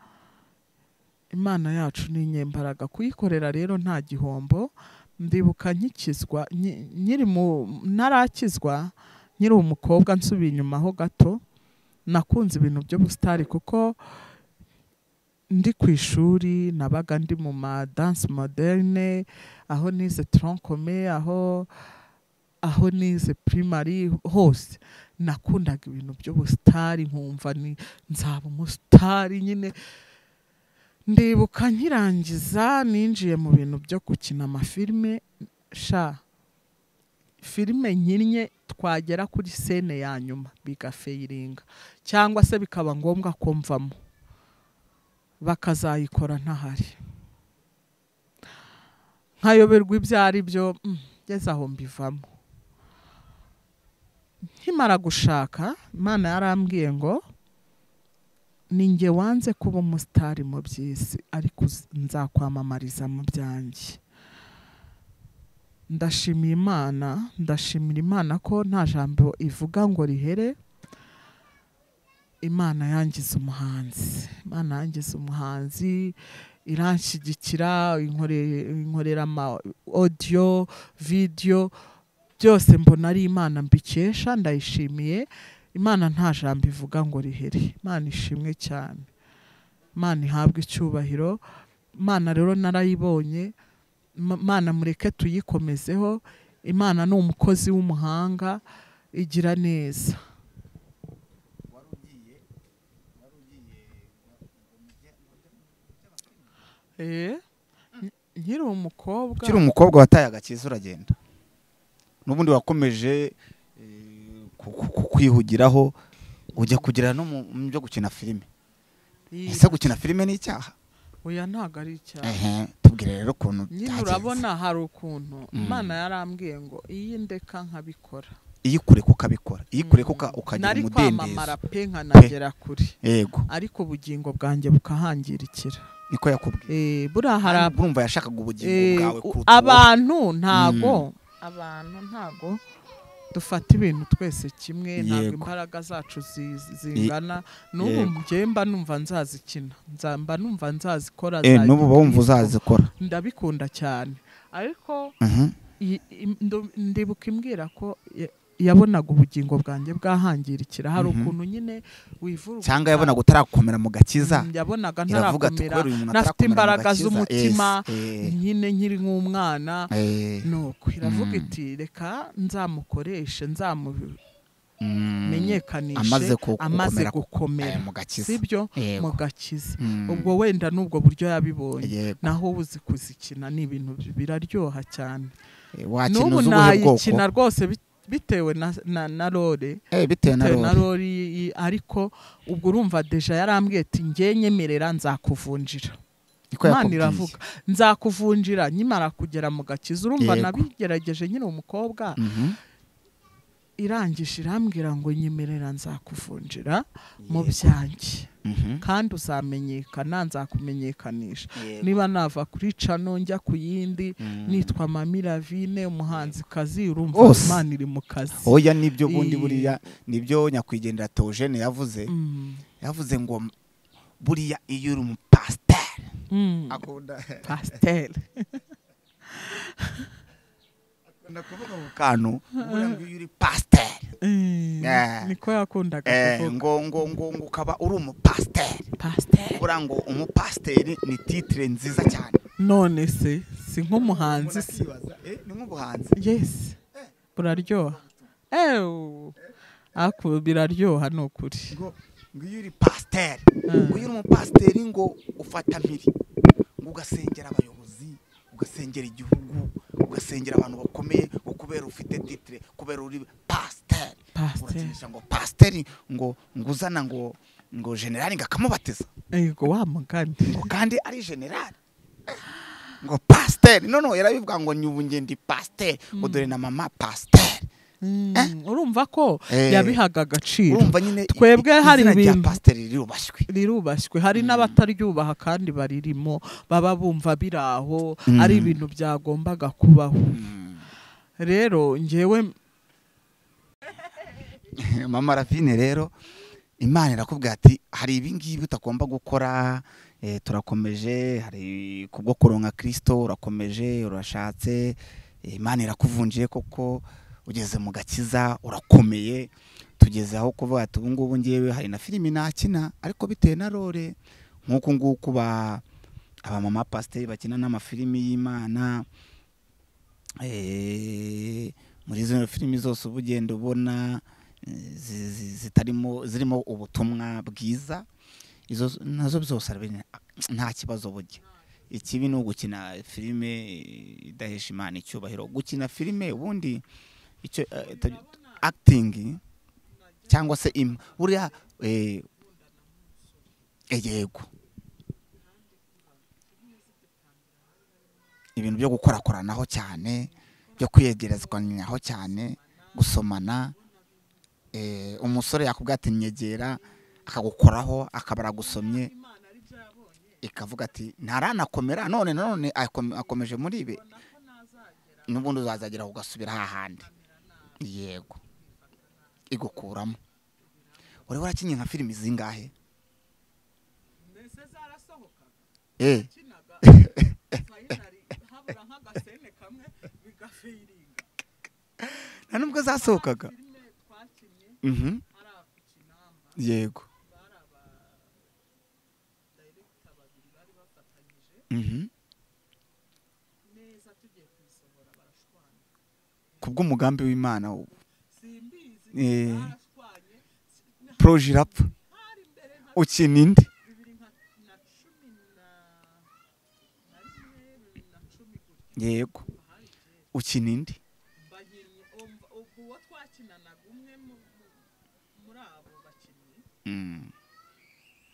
imana yacu ni inyembaraga kuyikorera rero nta gihombo ndibuka nkikizwa nki- nkiri mu ntarakizwa nkiri umukobwa nsubiye inyuma ho gato nakunze ibintu by'ubusitari kuko ndi ku ishuri nabaga ndi mu ma danse moderne aho nize troncome aho aho nize primary hose nakundaga ibintu by'ubusitari nkumva ni nzaba umusitari nyine ndibuka nkirangiza ninjiye mu bintu byo gukina amafilime sha filime nkinnye twagera kuri sene ya nyuma bigafayiringa cyangwa se bikaba ngombwa ko mvamo bakazayikora ntahari nkayoberwa ibyo ari byo mm, ngeze aho mbivamo nkimara gushaka imana yarambwiye ngo ni nge wanze kuba umusitari mu by'isi ariko uz- nzakwamamariza mu byanjye ndashimira imana ndashimira imana ko nta jambo ivuga ngo rihere imana yangiza umuhanzi imana yangiza umuhanzi iranshyigikira inkore- inkorera ama odiyo vidiyo byose mbona ari imana mbikesha ndayishimiye imana nta jambo ivuga ngo rihere imana ishimwe cyane imana ihabwe icyubahiro imana rero narayibonye Ma- imana mureke tuyikomezeho imana ni umukozi w'umuhanga igira neza Eh, nk- nkiri umukobwa ukiri umukobwa wataye agakiza uragenda n'ubundi wakomeje eh, ku- ku- ku- kwihugiraho ujya kugera no mu mu byo gukina filime Iya, ese gukina filime ni icyaha oya ntabwo ari icyaha Ehe, tubwire rero ukuntu nyine byagenze. urabona hari ukuntu Mm. imana yarambwiye ngo iyi ndeka nkabikora iyo ukure ko ukabikora iyo ukure ko uka- ukagira nari umudendezo kwamamara pe nkanagera kure yego ariko ubugingo bwanjye bukahangirikira niko yakubwiye Eh, buriya hari ab- urumva yashakaga ubugingo eh, bwawe kuruta wowe. abantu ntago abantu ntago dufata ibintu twese kimwe ntabwo Yego. imbaraga zacu zi- zingana n'ubu Yego. njyemba numva nzazikina nzamba numva nzazikora Eh, za n'ubu uba wumva gikristo. uzazikora ndabikunda cyane ariko Mhm. i- im- ndu- ndibuka imbwira ko ya- yabonaga ubugingo bwanjye bwahangirikira hari Mhm. ukuntu nyine wivuruga cyangga yabonaga utarakomera mu gakiza Mm, yabonaga iravuga ati ntarakomera kubera uyu muntu nafite atarakomera mu imbaraga gakiza." z'umutima Yes, nyine nkiri nk'umwana eh, eh, nuko iravuga Mm. iti reka nzamukoreshe nzamumenyekanishe mm, amaze ku- amaze gukomera eh, gukomera mu gakiza sibyo Yego. mu gakiza Mm, ubwo wenda n'ubwo buryo yabibonye yego. naho uba uzi kuzikina ni ibintu bi- biraryoha cyane Eh, wakina n'ubu uzi ubuhe bwoko nayikina rwose bit- bitewe na, na, na role Eh, bitewe na bitewe na role role iyi- iyi- ariko ubwo urumva deja yarambwiye ati njye nyemerera nzakuvunjira niko imana yakubwiye iravuga nzakuvunjira nkimara kugera mu gakiza urumva Yego. nabigerageje nyine umukobwa Mhm. irangije irambwira ngo nyemerera nzakuvunjira mu Yego. byanjye Mhm. kandi uzamenyekana nzakumenyekanisha Yego. niba nava kuri cano njya ku yindi Mm. nitwa mami ravine umuhanzikazi urumva Rwose. imana iri mu kazi oya nibyo bundi Iyi- buriya nibyo nyakwigendera Theogene yavuze Mm. yavuze ngo buriya iyo uri umupasiteri Mm. akunda pasiteri akunda kuvuga mu kantu buriya ngo iyo uri pasiteri Mm. Eh. niko yakundaga eh, kuvuga ngo ngo ngo ngo ukaba uri umupasiteri pasiteri buriya ngo umupasiteri ni titire nziza cyane none se si nk'umuhanzi se Umuntu akibaza, eh, ni nk'ubuhanzi yesi buraryoha ewu aku biraryoha ni ukuri ngo ngo iyo uri pasiteri Mm. ngo iyo uri umupasiteri ngo ufata mpiri ngo ugasengera abayobozi ugasengera igihugu ugasengera abantu bakomeye ngo kubera ufite titire kubera uri pasiteri pasiteri urakinisha ngo pasiteri ngo ngo uzana ngo ngo generali ngo akamubatiza yego wa mugani ngo kandi ari generali ngo pasiteri noneho yarabivuga ngo nyubu nge ndi pasiteri ngo dore na mama pasiteri Mm, Eh? urumva ko Eh. yabihaga agaciro urumva nyine i- Twebwe i- hari izina rya ibintu. pasiteri rirubashywe rirubashywe hari n'abataryubaha kandi baririmo baba bumva biraho Mm. ari ibintu byagombaga kubaho rero ngewe mama rafine rero imana irakubwira ati hari ibingibi utagomba gukora eh, turakomeje hari kubwo kuronka kirisito urakomeje urashatse eh, imana irakuvunjiye koko ugeze mu gakiza urakomeye tugeze aho kuvuga ati ubu ngubu ngewe hari na filimi nakina ariko bitewe na rore nk'uku nguku ba abamama pasiteri bakina n'amafilimi y'imana eh, muri izo filimi zose uba ugenda ubona eh, zi- zi- zitarimo zirimo ubutumwa bwiza izo nazo zose arabenya, nta kibazo burya ikibi ni ugukina filime eh, idahesha imana icyubahiro gukina filime ubundi icyo eh, ita- acting cyangwa se im buriya eh, yego ibintu byo gukorakoranaho cyane byo kwiyegerezwanyaho cyane gusomana eh, umusore yakubwira ati nyegera akagukoraho akaba aragusomye ikavuga ati ntaranakomera none none akome- akomeje muri ibi n'ubundi uzazagera ugasubira hahandi yego igukuramo uri warakinnye nka filimi zingahe eh nta nubwo zasohokaga mhm yego mhm kubw'umugambi w'imana wo- Eh. proje irapfa ukina indi yego ukina indi uwo twakinanaga umwe muri abo bakinnyi Mm,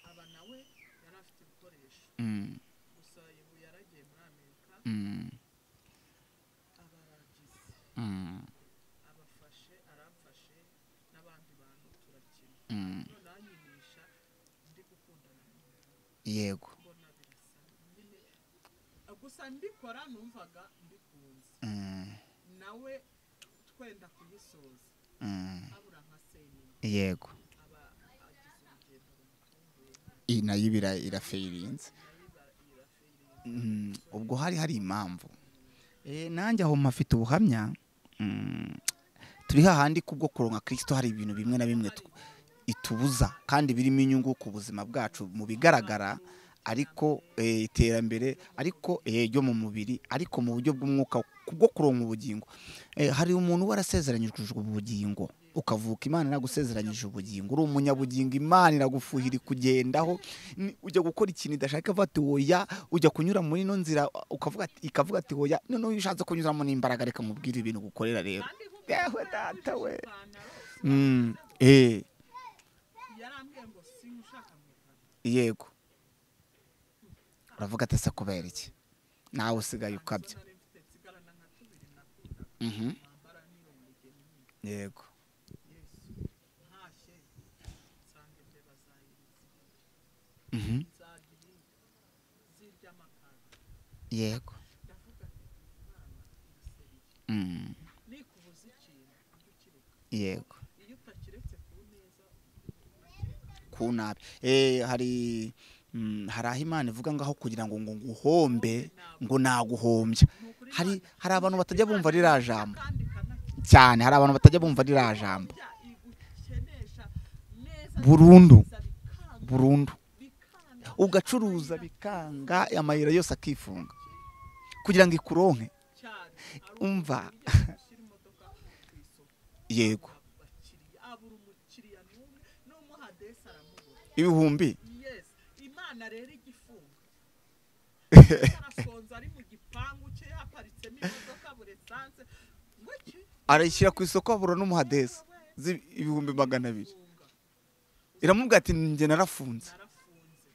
aba nawe yari afite ibikoresho mm, gusa ubu yaragiye muri amerika mm, aba aragize mm, abafashe aramfashe n'abandi bantu turakina mm. none anyinisha ndi gukundana n'umuntu yego mbona birasa nyine gusa ndikora numvaga mbikunze Mm, nawe twenda kuyisoza mm, abura nka senyine yego aba agize urugendo iyi nayo iba ira- irafeirinze Mm, ubwo hari hari impamvu Eh, nanjye aho mpafite ubuhamya mm, turi hahandi kubwo kuronka kristo hari ibintu bimwe na bimwe tu- itubuza kandi birimo inyungu ku buzima bwacu mu bigaragara ariko eh, iterambere ariko eh, ryo mu mubiri ariko mu buryo bw'umwuka kubwo kuronka ubugingo Eh, hari umuntu warasezeranyijwe ubugingo ukavuka imana iragusezeranyije ubugingo uri umunyabugingo imana iragufuhira ikugendaho ni- ujya gukora ikintu idashaka ivuga ati oya ujya kunyura muri ino nzira ukavuga ati- ikavuga ati oya noneho iyo ushatse kunyuramo n'imbaraga reka mubwire ibintu gukorera rero yewe data we Mm, eh, yarambwiye ngo simushaka mu ipantaro yego uravuga ati se kubera iki nawe usigaye ukabya nari mfite nsigarana nka tubiri nakunda Mhm, kwambara niyo mugeni nyine yego yesu ntashye nsanga ibyo bazayiriza Mhm, nzagiri zirya amakara yego ndavuga ati imana ibisereye Mm, nikubuza ikintu ujye ukireka yego iyo utakiretse ku neza ku nabi Eh, hari mm, hari aho imana ivuga ngaho kugira ngo ngo nguhombe ngo naguhombya hari hari abantu batajya bumva ririya jambo kandi kanakirya cyane hari abantu batajya bumva ririya jambo igukenesha neza burundu neza bikanga burundu bikanga ugacuruza bikanga amayira yose akifunga kugira ngo ikuronke cyane ari umva uburyo ushyira imodoka ku isoko yego abakiriya abura umukiriya n'umwe n'umuha desi aramubura ibihumbi yes imana rero igifunga arasonza ari mu gipangu cye haparitsemo imodoka buri esanse ngo iki arayishyira ku isoko abura n'umuhadesi zi- ibihumbi magana abiri funga iramubwira ati njye narafunze narafunze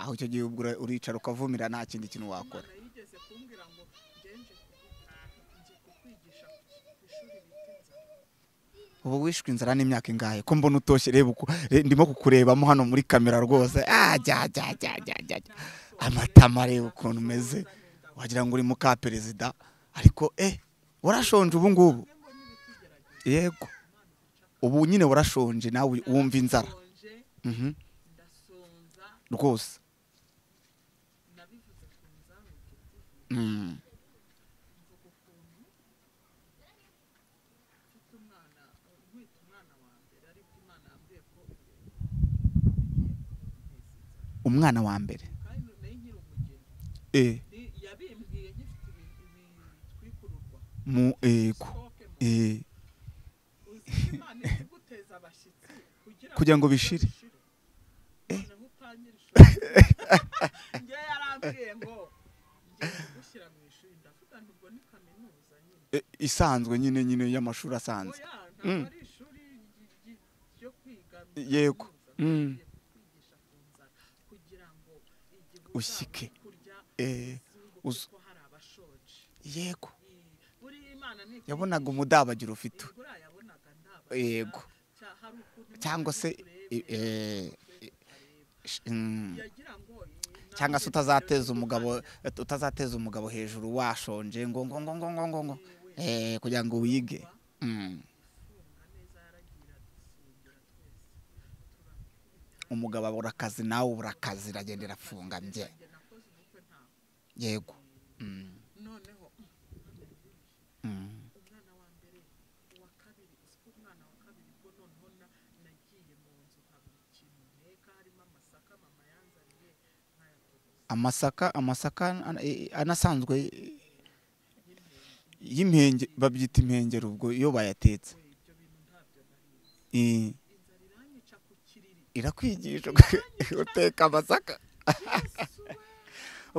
aho icyo gihe ubwo ura- uricara ukavumira nta kindi kintu wakora imana yigeze kumbwira ngo ngenje nje kukwigisha ku ishuri bita inzara ubu wishwe inzara n'imyaka ingahe ko mbona utoshye reba uku re- ndimo kukurebamo hano muri kamera rwose Ah, jya jya jya jya jya jya. amatama reba ukuntu umeze wagira ngo uri muka perezida ariko eh urashonje ubu ngubu yego ubu nyine urashonje nawe wumva inzara Mhm. rwose Mm. umwana wa mbere Eh, yabimbwiye nkifite ibitwikururwa mu ego Eh, imana ikiguteza abashyitsi kugira ngo bishire noneho utangire ishuri njye yarambwiye ngo ngiye kugushyira mu ishuri ndavuga nti ubwo ni kaminuza nyine Eh, isanzwe nyine nyine y'amashuri asanzwe oya Mm. ntabwo ari ishuri ry- ry- ryo kwiga Yego. kaminuza, Mm. bagiye kukwigisha ku nzara kugira ngo igihe Ushyike. uzabona kurya Eh, uzunguke uz- ko hari abashoje yego buriya imana ni yabonaga umudabagira ufite we. buriya yabonaga ndaba yego hari ukuntu Imana cyangwa se itureba, eh, eh, sh- mm, yagira ngo cyangwa se utazateza umugabo utazateza umugabo hejuru washonje ngo ngo ngo ngo ngo ngo ngo eh kugira ngo wige Mm. umugabo abura akazi nawe ubura akazi iragenda irafungamye yego Mm. noneho Mm. umwana wa mbere uwa kabiri uzi ko umwana wa kabiri bwo noneho na- nagiye mu nzu nkabura ikintu nteka harimo amasaka mama yanzaniye nkayatogoza amasaka amasaka ana- eh, anasanzwe eh, y'impenge babyita impengero ubwo iyo bayatetse we ibyo bintu ntabyo nariye Eh, inzara iranyica ku kiriri irakwigisha uteka amasaka yesu we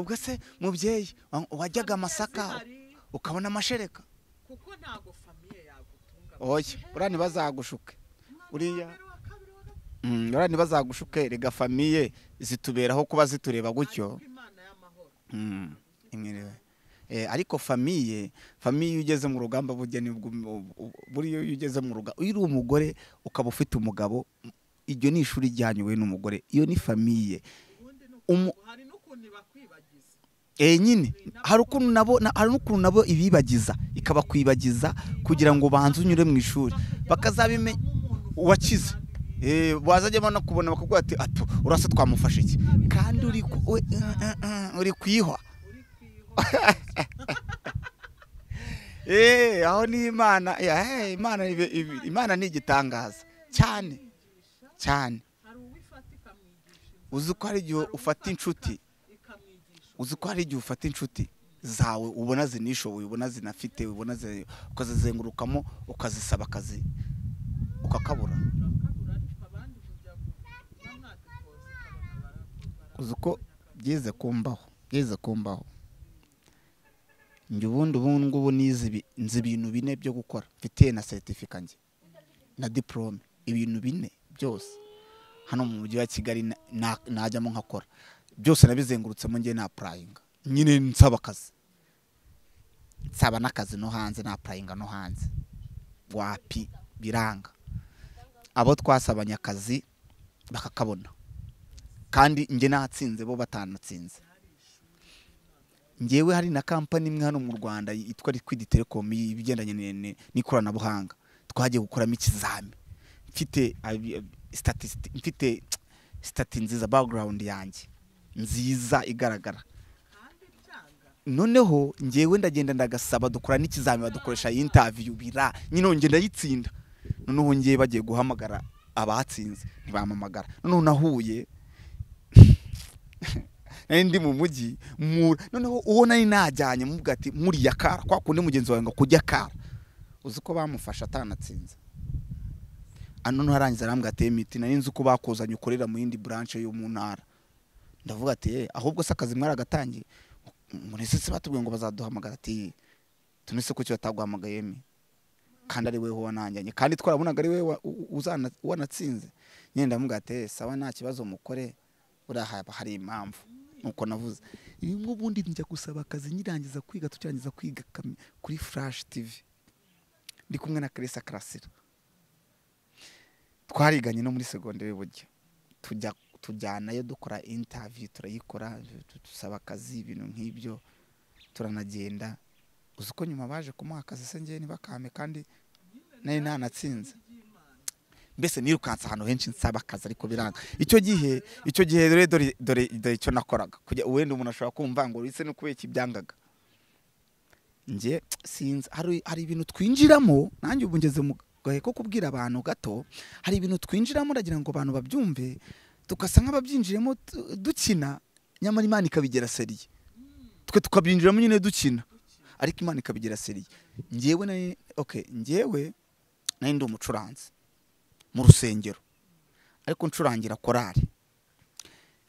ubwo se mubyeyi wa- wajyaga amasaka Hari- ukabona amashereka kuko ntago famiye yagutunga oya buriya ntibazagushuke uriya- Umwana wa kabiri, wa gatatu, Mm, buriya ntibazagushuke rega famiye zituberaho kuba zitureba gutyo ariko imana y'amahoro Mm, imwiriwe. Eh, ariko famiye famiye iyo ugeze mu rugamba bugeni ubwo- ubu- ubu- buriya iyo ugeze mu rugamba iyo uri umugore ukaba ufite umugabo iryo ni ishuri ryanyu we n'umugore iyo ni famiye ubundi ni Umu- ukuntu- hari n'ukuntu ibakwibagiza eh nyine hari ukuntu nabo na- hari n'ukuntu nabo ibibagiza ikabakwibagiza kugira ngo banze unyure mu ishuri bakazabimenya uwakize Eh, wazajyamo no kubona bakubwira ati ato urasa twamufashe iki kandi uri ku- we- eh, eh, eh, uri kuyihwa Eh, aho ni imana ya, eh, imana ibe- ibe- imana ni igitangaza cyane cyane uzi ko hari igihe ufata inshuti uzi ko hari igihe ufata inshuti zawe ubona zinishoboye ubona zinafite ubona zi- ukazizengurukamo ukazisaba akazi ukakabura uzi ko byeze kumbaho byeze kumbaho njye ubundi ubu ngubu nize ibi- nzi ibintu bine byo gukora mfitiye na seritifika njye na diporome ibintu bine byose hano mu mujyi wa kigali na- na- najyamo nkakora byose nabizengurutsemo njye na purayinga nyine nsaba akazi nsaba n'akazi no hanze na purayinga no hanze wapi biranga abo twasabanye akazi bakakabona kandi njye natsinze bo batanatsinze ngewe hari na kampani imwe hano mu rwanda yitwa liquid telecom ibigendanye ni- ni- n'ikoranabuhanga twagiye gukoramo ikizami mfite abi- statisti- mfite stati nziza background yanjye nziza igaragara noneho ngewe ndagenda ndagasaba dukora n'ikizami badukoresha interview bira nyine nge ndayitsinda noneho ngewe bagiye guhamagara abatsinze ntibamamagara noneho nahuye nari ndi mu mujyi mura noneho uwo nari najyanye mubwira ati muriya kara kwa kundi mugenzi wawe ngo kujya kara uzi ko bamufashe atanatsinze ano ntarangiza arambwira ati miti nari nzi ko bakuzanye ukorera mu yindi branche yo mu ntara ndavuga ati "Eh, ahubwo se akazi mwaragatangiye muri sisi batubwiye ngo bazaduhamagara ati tune se kuki bataguhamagaye mi kandi ari weho wananjyanye kandi twarabonaga ari we wa- u- uzana- wanatsinze nyine ndamubwira ati "Eh, sawa nta kibazo mukore buriya haba hari impamvu nuko navuze rimwe ubundi njya gusaba akazi nyirangiza kwiga tukirangiza kwiga kami- kuri flash tv ndi kumwe na karisa karasira twariganye no muri segonderi burya tujya tujyanayo dukora interview turayikora tu- tu- tusaba akazi ibintu nk'ibyo turanagenda uzi ko nyuma baje kumuha akazi se ngewe ntibakame kandi nari nanatsinze mbese nirukanse ahantu henshi nsaba akazi ariko biranga icyo gihe icyo gihe rero dore dore dore icyo nakoraga kujya wenda umuntu ashobora kumva ngo uretse no kubera iki byangaga njye sinzi hari hari ibintu twinjiramo nanjye ubu ngeze mu gahe ko kubwira abantu gato hari ibintu twinjiramo ndagira ngo abantu babyumve tugasa nk'ababyinjiremo tu- dukina nyamara imana ikabigera seriye twe tukabyinjiramo nyine dukina ariko imana ikabigera seriye njyewe nari okay njyewe nari ndi umucuranzi mu rusengero ariko ncurangira korari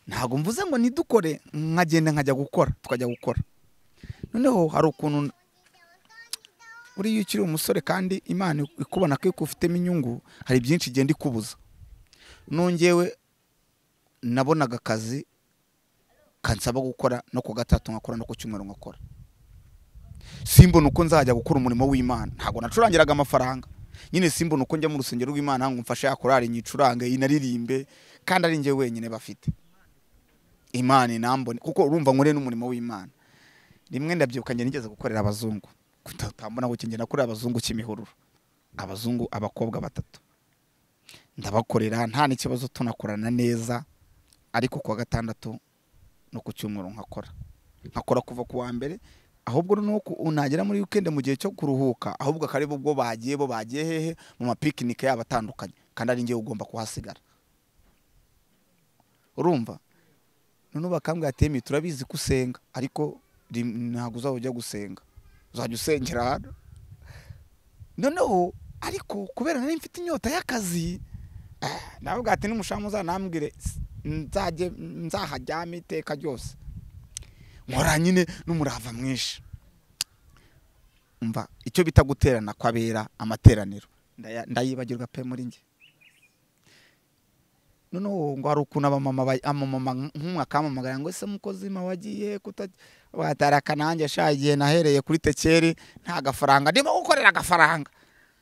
ntabwo mvuze ngo nidukore nkagenda nkajya gukora tukajya gukora noneho hari ukuntu buriya iyo ukiri umusore kandi imana ikubona ko ikufitemo inyungu hari byinshi igenda ikubuza nongewe nabonaga akazi kansaba gukora no ku gatatu nkakora no ku cyumweru nkakora simbona uko nzajya gukora umurimo w'imana ntabwo nacurangiraga amafaranga nyine simbona uko njya mu rusengero rw'imana ngo mfashe ya korari nyicurange inaririmbe kandi ari njye wenyine bafite imana inambone kuko urumva nkore n'umurimo w'imana rimwe ndabyibuka njye nigeze gukorera abazungu Kuta- utambona ngo kinjye nakorera abazungu kimihururu abazungu abakobwa batatu ndabakorera nta n'ikibazo tunakorana neza ariko kuwa gatandatu no ku cyumweru nkakora nkakora kuva ku wa mbere ahubwo noneho ku- nagera muri weekend mu gihe cyo kuruhuka ahubwo akaribu ubwo bagiye bo bagiye hehe mu mapikinike yabo atandukanye kandi ari njyewe ugomba kuhasigara urumva noneho bakambwira ati "Emi, turabizi ko usenga ariko rim- ntabwo uzaba ujya gusenga uzajya usengera hano noneho ariko kubera nari mfite inyota y'akazi eh, navuga ati n'umushahara muzanambwire s- nzajye nzahajyame iteka ryose nkora nyine n'umurava mwinshi mva icyo bita guterana kwabera amateraniro ndaya- ndayibagirwa pe muri njye noneho ngo hari ukuntu abamama ba- amamama nk'umwe akamamagara ngo ese mukozi ma wagiye kutatari nanjye sha igihe nahereye kuri tekeri nta gafaranga ndimo gukorera agafaranga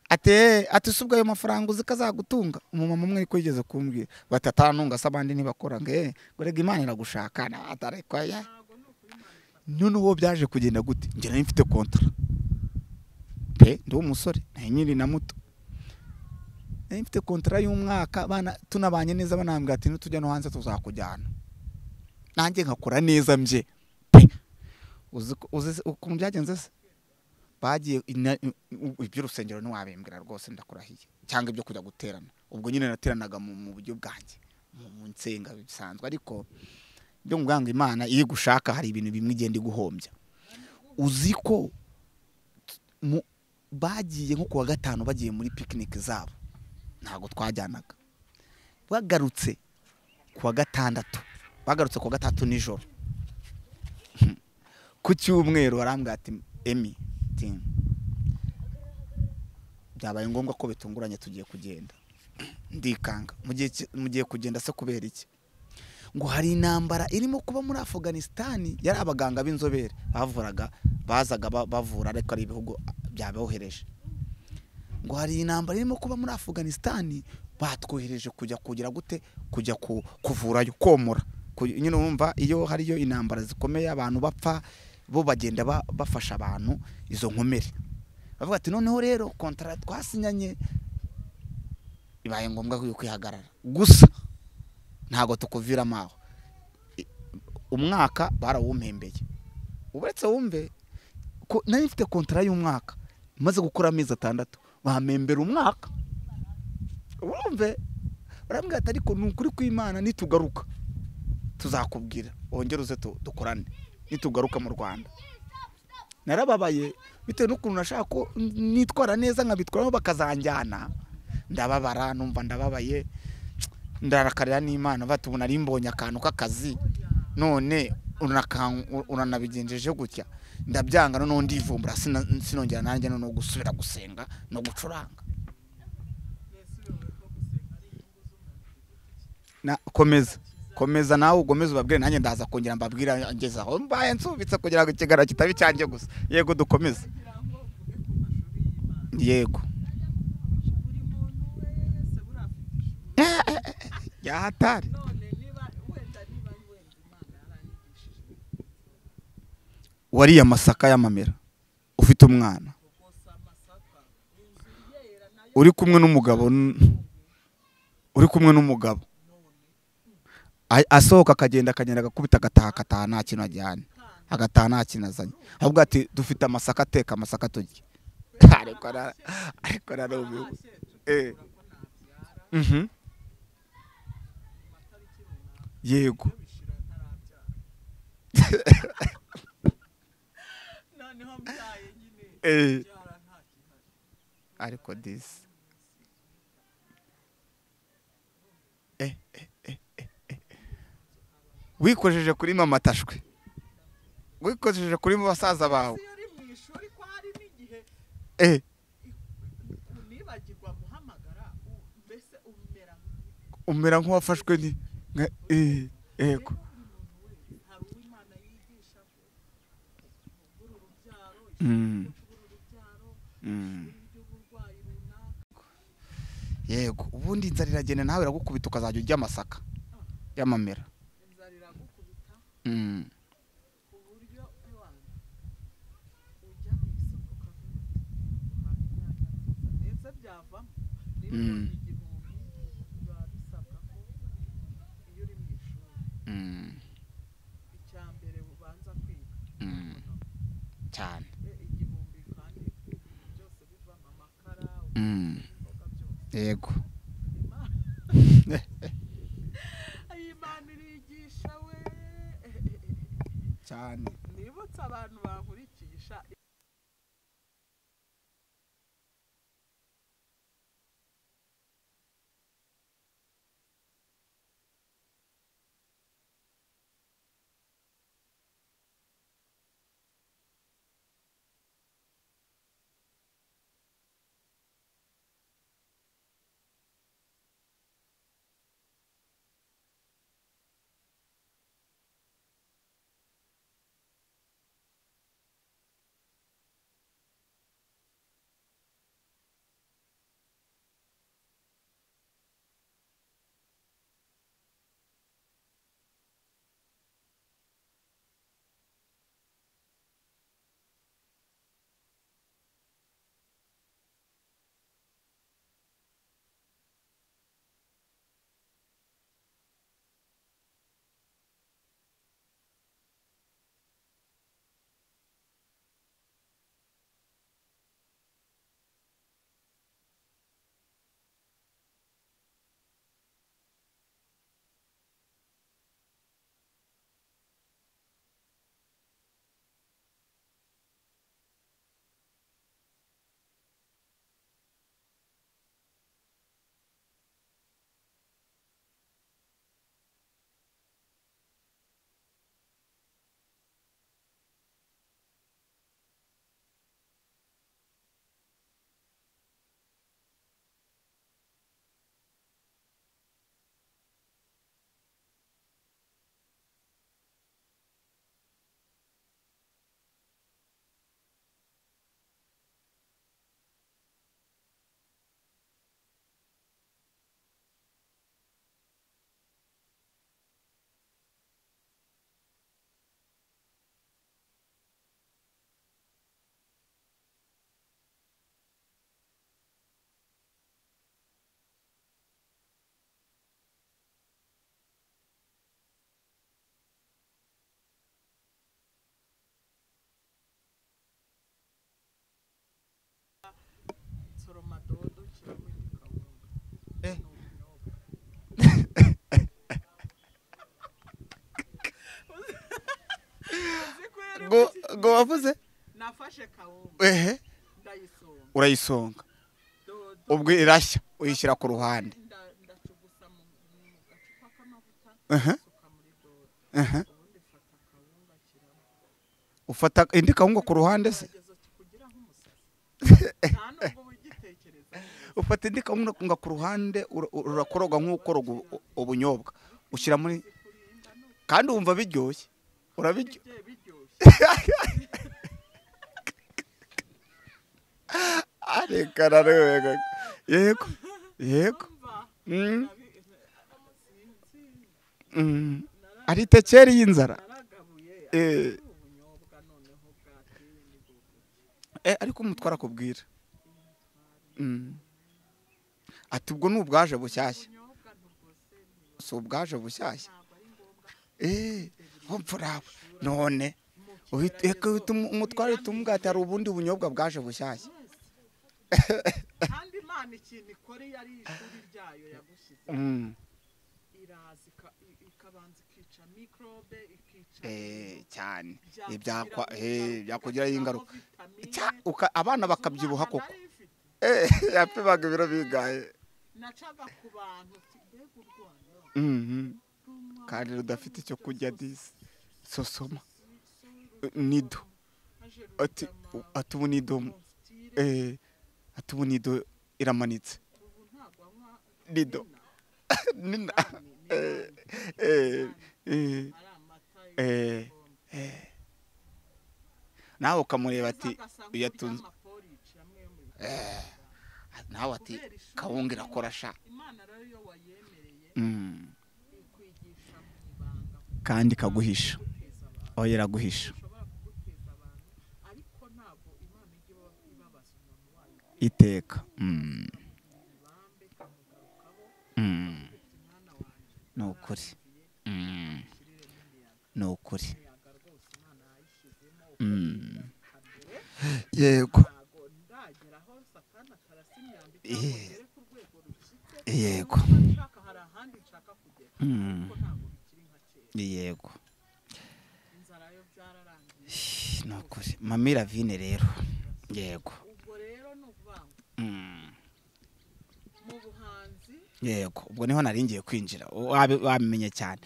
ate ati si ubwo ayo mafaranga uzi ko azagutunga umumama umwe ariko yigeze kumbwira bati atanunga se abandi ntibakora ngo eh ngo rega imana iragushaka na atareko ya noneho byaje kugenda gute njye nari mfite kontara pe ndi umusore nari nyiri na muto nari mfite kontara y'umwaka abana tunabanye neza banambwira ati nitujya no hanze tuzakujyana nanjye nkakora neza mbye pe uzi ko- uzi se- ukuntu byagenze se bagiye ina- u- iby'urusengero ntiwabimbwira rwose ndakurahiye cyangwa ibyo kujya guterana ubwo nyine nateranaga mu mu buryo bwanjye mu- mu nsenga bisanzwe ariko byo ngo ngo imana iyo igushaka hari ibintu bimwe igenda iguhombya uzi ko t- mu- bagiye nko kuwa gatanu bagiye muri pikinike zabo ntabwo twajyanaga bagarutse kuwa gatandatu bagarutse kuwa gatandatu nijoro ku cyumweru arambwira ati emi timu byabaye ngombwa ko bitunguranye tugiye kugenda ndikanga mu gihe ki- mugiye kugenda se kubera iki ngo hari intambara irimo kuba muri afuganisitani yari abaganga b'inzobere bavuraga bazaga ba- bavura ariko ari ibihugu byabohereje ngo hari intambara irimo kuba muri afuganisitani batwohereje kujya kugira gute kujya ku- kuvurayo komora Ku- nyine wumva iyo hariyo intambara zikomeye abantu bapfa bo bagenda ba- bafasha abantu izo nkomere bavuga ati noneho rero kontara twasinyanye bibaye ngombwa ko yo kwihagarara gusa ntabwo tukuviramo aho I- umwaka barawumpembeye uretse wumve ko nari mfite kontara y'umwaka maze gukora amezi atandatu bampembera umwaka wumve barambwira ati ariko ni ukuri kw'imana nitugaruka tuzakubwira wongere uze tu- dukorane nitugaruka mu rwanda narababaye bitewe n'ukuntu nashaka ko n- nitwara neza nkabitwaramo bakazanjyana ndababara numva ndababaye ndarakarira n'imana bati ubu nari mbonye akantu k'akazi none unakan- uranabigenjeje gutya ndabyanga noneho ndivumbura sina- sinongera nanjye noneho gusubira gusenga no gucuranga Na- komeza komeza nawe ugomeze ubabwire nanjye ndaza kongera mbabwira ngeze aho mbaye nsubitse kugira ngo ikiganiro kitaba icyanjye gusa yego dukomeze yego yahatari wariye amasaka y'amamera ufite umwana uri kumwe n'umugabo n- uri kumwe n'umugabo A- asohoka akagenda akagenda agakubita agataha agataha nta kintu ajyanye agataha nta kintu azanye ahubwo ati dufite amasaka ateka amasaka turye ariko na- ariko na ni ubu- eh. Mhm. yego Eh. ariko disi Eh, eh, eh, eh, eh. wikojeje kuri mama tashwe wikojeje kuri basaza bawe eh, umera nk'uwafashwe ni nka- eh, yego Mm. Mm. yego ubundi inzara iragenda nawe iragukubita ukazajya urya amasaka y'amamera Mm. Mm. Mm. cyane Mm. yego imana irigisha we cyane nibutse abantu bankurikisha soroma dodo nshyiramo igikawunga Eh. ngo ngo wavuze nafashe kawunga ehe ndayisonga urayisonga dodo ubwo irashya uyishyira ku ruhande nda- ndacugusa mu mu gacupa k'amavuta Aha. nsuka muri dodo Aha. ubundi fata kawunga shyiramo ufata indi kawunga ku ruhande se gerageza kugira nk'umusazi nta nubwo ugitekereza ufata indi kawunga ku ruhande ura- urakoroga nk'ukora ubu- ubunyobwa ushyira muri kurinda ni uko kandi wumva biryoshye urabiryo bigiye biryoshye areka rero yego yego mva Mm, sinzi mm. ari tekeri y'inzara naragabuye Eh. ubunyobwa noneho bwateye ni bwo buryo. Eh, ariko umutwara akubwira Mm. ati ubwo ni ubwaje bushyashya si ubwaje bushyashya eee mfurawe none uhita- reka uhita umu- umutware tumubwira ati hari ubundi bunyobwa bwaje bushyashya kandi imana ikintu ikora iyo ari ishuri ryayo yagushyize Mm. iraza ika- i- ikabanza ikica mikorobe ikica Eh, cyane byakugiraho Ibyakwa- eh, byakugiraho ingaruka vitamine. Cya, uka- abana bakabyibuha Umwana koko nari mfite, Eh, yapimaga ibiro bigaye nacaga ku bantu nti, mbega urwara Mhm. rw'umwana kandi rudafite icyo kurya disi sosoma nido maze ati rugama ati ubu nido konfitire, eh, ati ubu nido iramanitse ubu ntabwo anywa nido vino, nina kandi ni eh, nabi, eh, eh, ari amata eh, y'ubukombe. eh. nawe ukamureba ati Ugasa nk'urya uyatunze amaporridge amwe yo mu Eh. Rwanda. nawe ati Kubera ishuri kawunga irakora sha imana rero iyo wayemereye Mm. ikwigisha mu ibanga kandi ikaguhisha kuguteza abantu oya iraguhisha ushobora kuguteza abantu ariko ntabwo imana ijya iba- ibabaza umuntu wayo iteka Mm. ibambe ikamugarukaho Mm. iti mwana wanjye ni ukuri Mm. ushiriremo imiyaga ni ukuri imiyaga rwose imana yayishyizemo Mm. ukabikambere yego ntabwo ndageraho satana karasa imyanda cyangwa Eh. ngere ku rwego rushyitse yego niba nshaka hari ahandi nshaka kugera Mm. ariko ntabwo bikiri nka kera yego inzara yo byararangiye ni ukuri mami ravine rero yego ubwo rero ni ukuvuga ngo Mm. mu buhanzi yego ubwo niho nari ngiye kwinjira wabi- wamenye cyane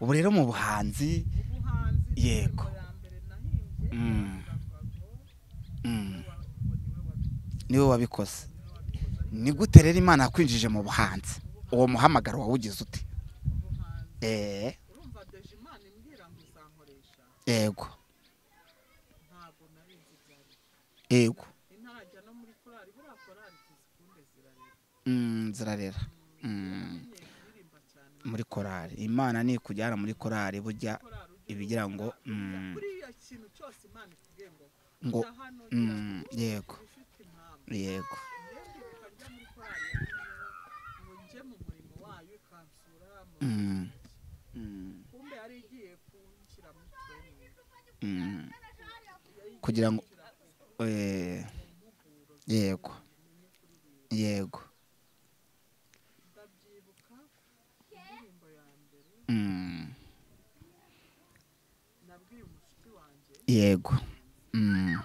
ubu rero mu buhanzi ubuhanzi Yego. ya mbere nahimbye Mm. baravuga ngo mm, niwe wa- ngo niwe wabi- niwe wabikoze niwe wabikoze ariko ni gute rero imana yakwinjije mu buhanzi uwo muhamagaro wawugize ute ubuhanzi Eh, urumva deje imana imbwira ngo uzankoresha yego ntabwo nari nzi ibyo ari byo. yego intarajya no muri korali buriya korali tuzikunde zirareba Mm, zirarera Mm, namenyeye kuririmba cyane muri korari imana ni ikujyana muri korari burya korali ugira ibigira ngo ubuzima. mm, buriya kintu cyose imana ikubwiye ngo ngo jya hano jya mm, yego uba ufite impamvu yego ndende ukajya muri korali ya Nyamuhoro, ngo njye mu murimo wayo ikansura mu Mm. Mm, kumbe yari igiye kunshyira mu training mm, yari igiye kugira ngo kunshyira eh, mu mpuguro yego yego ndabyibuka indirimbo ya mbere Mm, nabwiye umushuti wanjye yego Mm,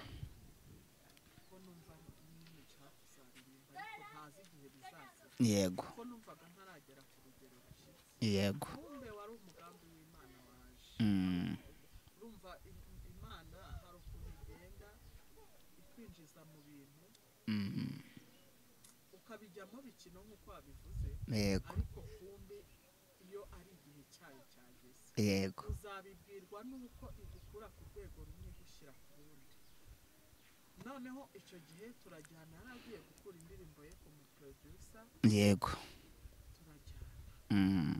ko numva nyine nshaka kuzaririmba ariko ntazi igihe bizaza yego ko numvaga ntaragera ku rugero rushyitse yego kumbe wari umugambi w'imana waje Mm, urumva i- imana hari ukuntu igenda ikwinjiza mu bintu mm, ukabijyamo bikino nk'uko wabivuze yego ariko kumbe iyo ari igihe cyayo cyageze yego uzabibwirwa n'uko igukura ku rwego rumwe igushyira ku rundi noneho icyo gihe turajyana yari agiye gukura indirimbo ye ku muprodusa yego turajyana Mm,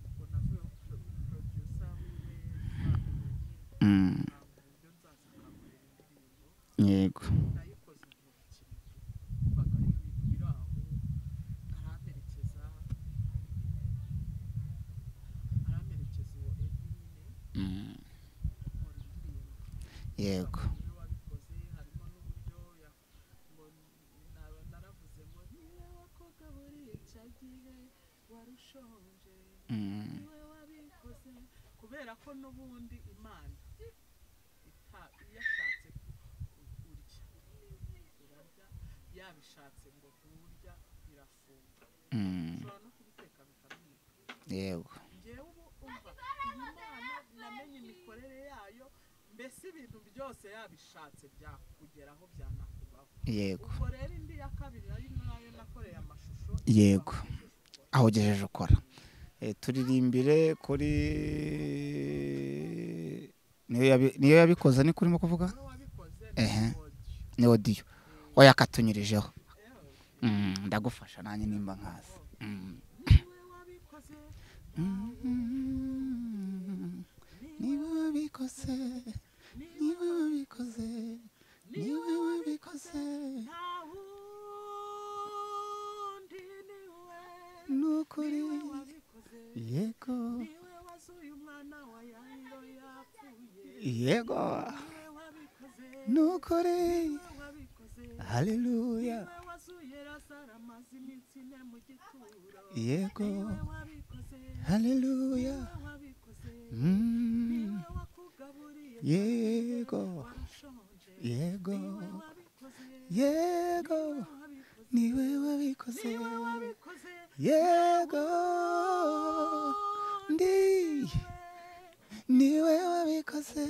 ubwo navuye ku muprodusa wiwe mm, ibyo nzaza akamurira indirimbo yego nayikoze mu bukino mbaga ari ibintu biri aho aramperekeza aramperekeza uwo edi nyine Mm, nkora indirimbo yego niwe wabikoze harimo n'uburyo ya- ngo naba naravuze ngo niwe wakugaburira icyo gihe warushonje Mm, niwe wabikoze kubera ko n'ubundi imana ita- yashatse ku- urya urarya yabishatse ngo nturya birafunga mm, ushobora no kubiteka bikamira yego ngewe ubu umva iyi mana namenye imikorere yayo mbese ibintu byose yabishatse byakugeraho byanakubaho yego ubwo rero indi ya kabiri ari nayo nakoreye amashusho Yego. aho ugejeje ukora Eh, turirimbire kuri niyo yabi- niyo yabikoze ni kurimo kuvuga wowe wabikoze Ehe. ni audio. ni odiyo oya akatunyurijeho Mm, ndagufasha nanjye nimba nkazi Mm. niwe wabikoze Mm. niwe niba wabikoze niba wabikoze yego nukuri haleluya yego haleluya Mm, yego yego yego niwe wabikoze yego ndi niwe wabikoze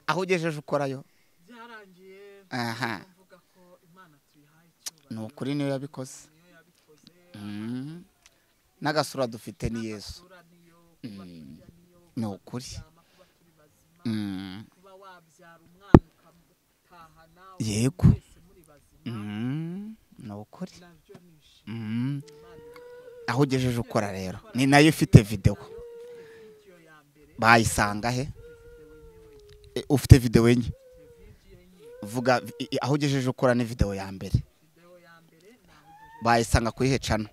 aho ugejeje ukorayo byarangiye aha mvuga ko imana tuyihaye icyubahiro ni ukuri niwe yabikoze Mm. n'agasura dufite ni yesu isura niyo kuba turya niyo ni ukuri kuryama kuba turi bazima Mm. kuba wabyara umwana ukamutahana Yego. mwese muri bazima Mm. ni ukuri nabyo ni ishimwe Mm. Imana aho ugejeje ukora rero ni nayo ifite videwo iyo ya mbere bayisanga he E, ufite videwo enye vuga i- i- aho ugejeje ukora ni videwo ya mbere videwo ya mbere naho ugejeje bayisanga kuri hecano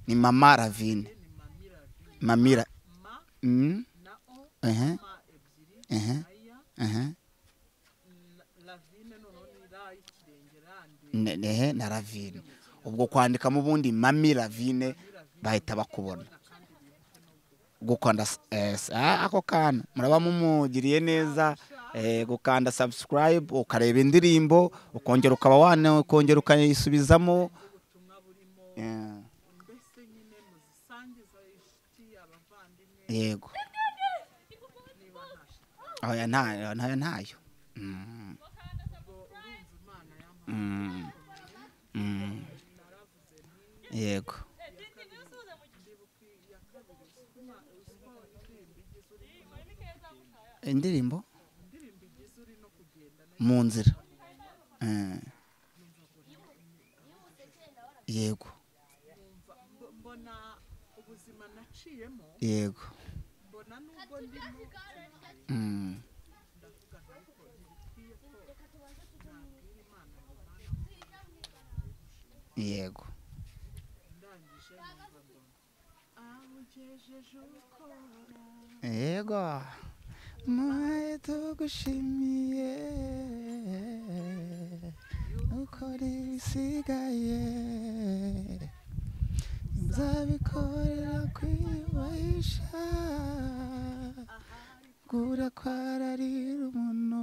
ni mama ravine ni mamira vi mamira ma Mm, na o ehe, ma ebyiri ehe, na ya ehe. na- ravine noneho ni ra y'ikirenge rande Ne- nehe na ravine ubwo kwandikamo ubundi mami ravine bahita bakubona gukanda s- eh, s- ah, ako kana muraba mumugiriye neza eh, gukanda subscribe ukareba indirimbo ukongera ukaba wana ukongera ukayisubizamo ubutumwa burimo Eh, mbese nyine muzisangiza inshuti abavandimwe yego niba nta shiti oya ntayo ntayo ntayo Mm, ubwo urumva imana yampaye mm, mm. naravuze nti yego ndibuka iya kabiri usukuma uko indirimbo igize uri indirimbo indirimbo igize uri no kugenda nayo mu nzira Eh, yego numva mbo- mbona ubuzima naciyemo yego mbona nubwo ndimo Mm, ndavuga nti ariko ntibikwiye ko nabwira imana ngo mana yego ndangije numva mbona awugejeje ukora yego mwaye tugushimiye ukora ibisigaye nzabikorera kwiyubahisha gura kwararira umuntu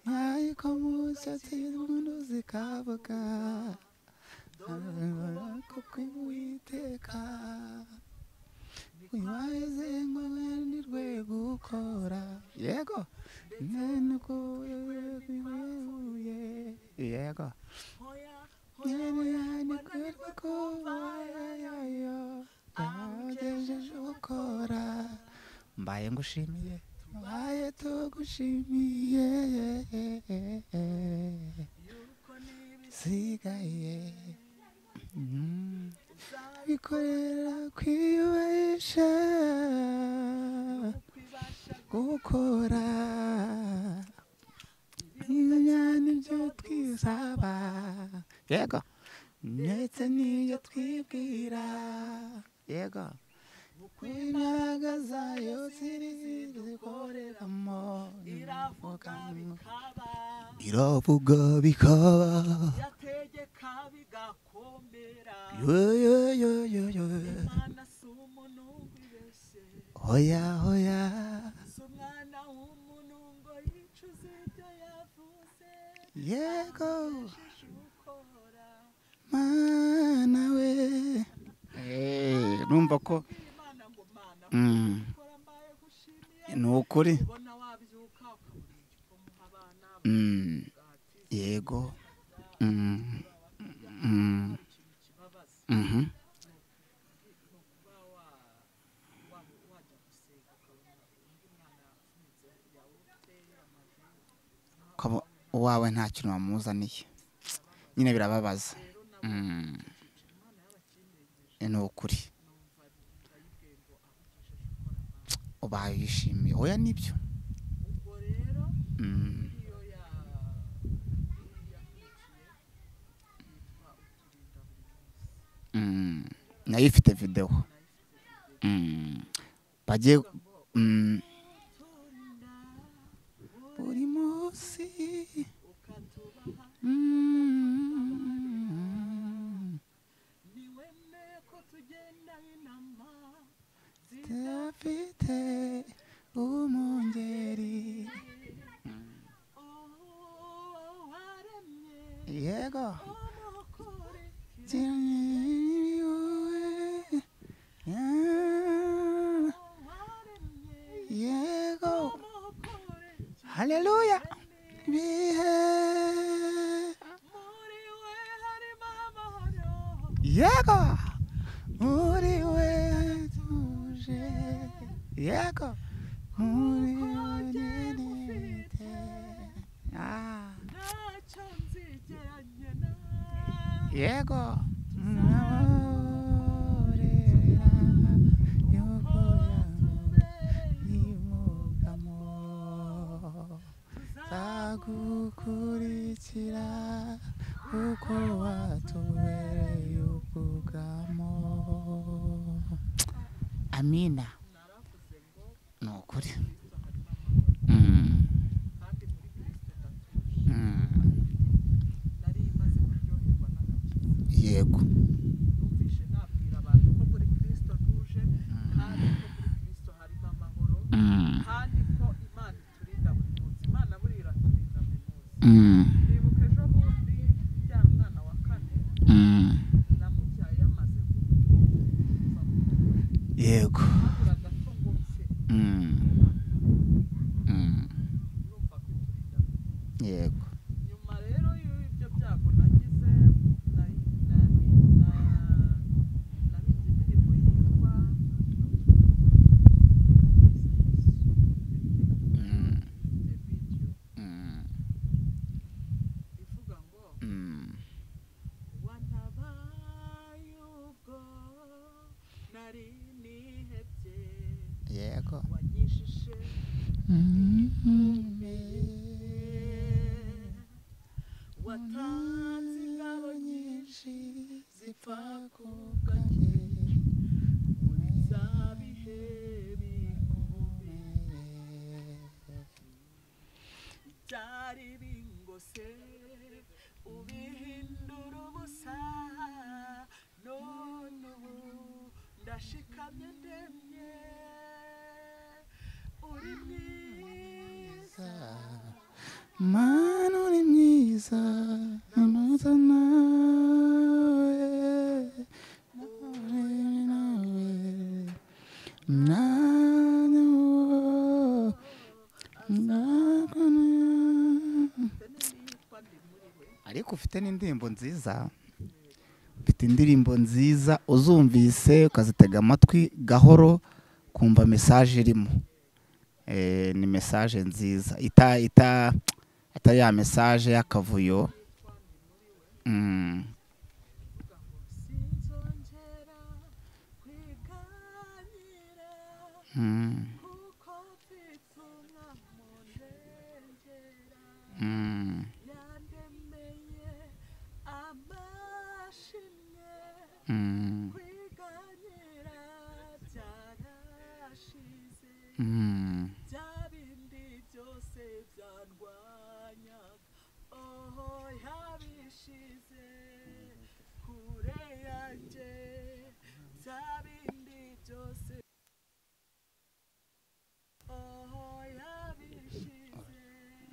yayiko mu cyatsi umuntu zikavuga kuko uwiteka wibaze ngo nirwe gukora yego nubwo bibuye yego hoya yego niko kubayo agejeje gukora mbaye ngushimiye mbaye tugushimiye yuko niba sigaye Mm. bikorera kwiyubahisha kwibasha gukora imyanya ibyo twisaba yego ndetse n'ibyo twibwira yego imbaraga zayo ziri zikoreramo iravuga bikaba iravuga bikaba yategeka bigakomera yoyoyoyoyo imana si umuntu wibeshye hoya hoya si umwana w'umuntu ngo yicuze ibyo yavuze yego agejeje ukora mana we numva ko Mbwira imana ngo mana Mm. kora mbaye gushimiye ni ukuri ubona wabyuka ukabona igikoma uha abana Mm, umugati yego Mm, mm, hari ikintu kibabaza mhm. ni ukuba wa- wa- wajya gusenga ukabona undi mwana afunitse yawurute amaguru ukaba uwawe nta kintu wamuzaniye nyine birababaza rero nabo Mm, cyiciro imana y'abakinyegeje ni ukuri numva ndayibwiye ngo ahugejeje ukora amahanga ubaye wishimiye oya nibyo ubwo rero Mm, iyo ya- yakurikiye yitwa ukurinda buri munsi mm, nayo ifite videwo nayo ifite video Mm, bagiye ivuga ngo mm, buri munsi mm, dufite umwungeri yego yego haleluya bihe yego muri we tuje yego muri we nyenete ah yego mwaborera yuko yamwimukamo zagukurikira kuko watubereye ubwugamo amina ni ukuri Mm. Mm. yego Mm. Mm. Mm. yego Mm. Mm. yego nyuma rero y'ibyo byago nagize na- na- na- nabize indirimbo yitwa Mm. The Video Mm. ivuga ngo Mm. wantabaye ubwo nari nihebye yego wanyishishe watanze ingabo nyinshi zipfa ku bwanjye muri za bihe bikomeye byari bingose ubihindura ubusa none ubu ndashikamye ndemye uri mwiza mana uri mwiza ntuza nawe nawe nawe mwanya wo ndakwana ariko ufite n'indirimbo nziza ufite indirimbo nziza uzumvise ukazitega amatwi gahoro kumva mesaje irimo Eh, ni mesaje nziza ita ita ata ya mesaje y'akavuyo Mm, sinzongera kwiganira mm, kuko mfite umwana murengera mm, yandemeye amashimwe mm, kwiganira byarashize mm. bya bindi byose byandwanyaga oho yabishize kure yanjye bya bindi byose oho yabishize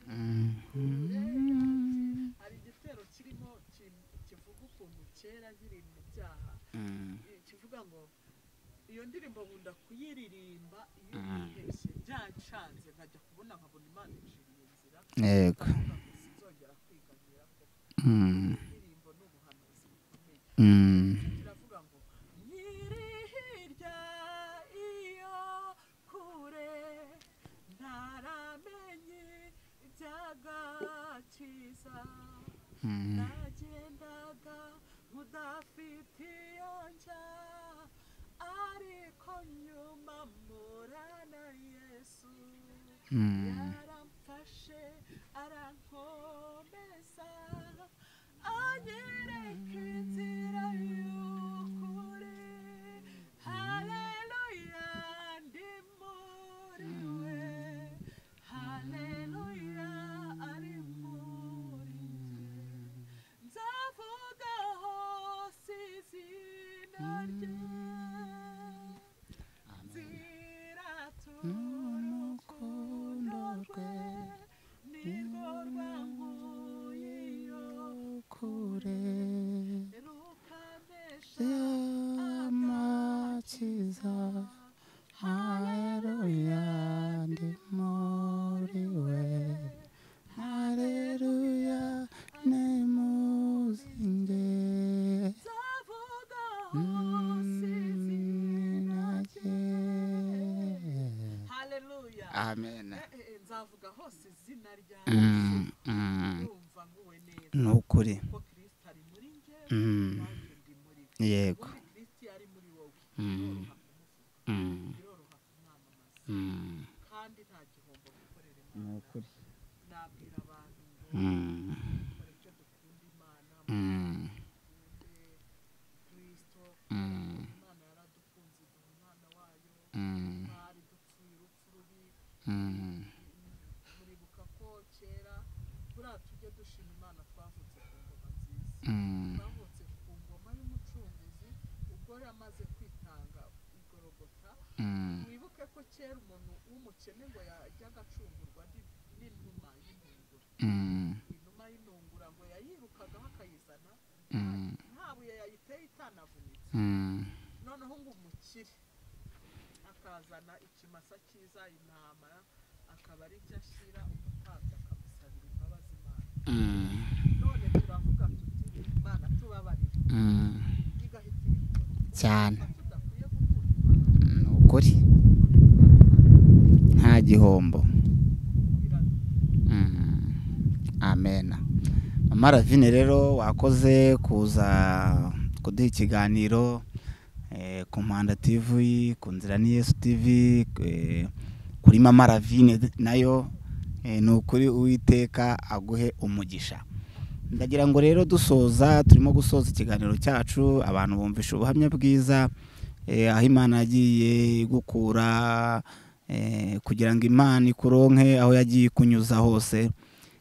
Mm, hari igitero kirimo ki- kivuga ukuntu kera nkiri mu byaha mm, eh, kivuga ngo iyo ndirimbo nkunda kuyiririmba iyo Mm. nihebye byancanze nkajya kubona nkabona imana iciriye inzira yego ndavuga ngo sinzongera kwiganira ko Mm, indirimbo ni ubuhanuzi bukomeye mm, kiravuga ngo nyiri hirya iyo kure ntaramenye iby'agakiza mm, nagendaga udafite iyo njya ariko nyuma mpura na yesu mm. yaramfashe arankomeza anyereka inzira y'ukuri haleluya ndimuri Mm, mm, ndumva nguwe neza ni ukuri ko kirisita ari muri njye Mm, nanjye ndi muri we yego ubundi kirisita ari muri wowe Mm, mm, biroroha kumwamamaza mm, kandi nta gihombo gukorera ni imana ukuri nabwira abantu ngo Mm, dukore icyo dukunda imana mm, mukunde kirisito mm, imana yaradukunze iduha umwana wayo mm, twari dupfuye urupfu rubi mm, muribuka ko kera buriya tujye dushima imana twavutse ku ngoma nziza mm, twavutse ku ngoma y'umucunguzi ubwo yamaze kwitanga igorogota mm. wibuke ko kera umuntu w'umukene ngo yajyaga acungurwa ni- n'inuma y'intungura Mm, inuma y'intungura ngo yayirukagaho akayizana Mm. nta buye yayiteye itanavunitse mm, noneho ngo umukire akazana ikimasa cyiza intama akaba ari byo ashyira umutambyi akamusabira imbabazi imana mm, none turavuga tuti imana tubabarira mm. igahita ibikora cyane Urumva tudakwiye gukunda imana ni ukuri nta gihombo biradukunda Mm. amen mama ravine rero wakoze kuza kuduha ikiganiro eh, ku mpanda tv ku nzira ni yesu tv eh, kuri mama ravine nayo eh, ni ukuri uwiteka aguhe umugisha ndagira ngo rero dusoza turimo gusoza ikiganiro cyacu abantu bumvisha ubuhamya bwiza eh, aho imana yagiye igukura eh, kugira ngo imana ikuronke aho yagiye ikunyuza hose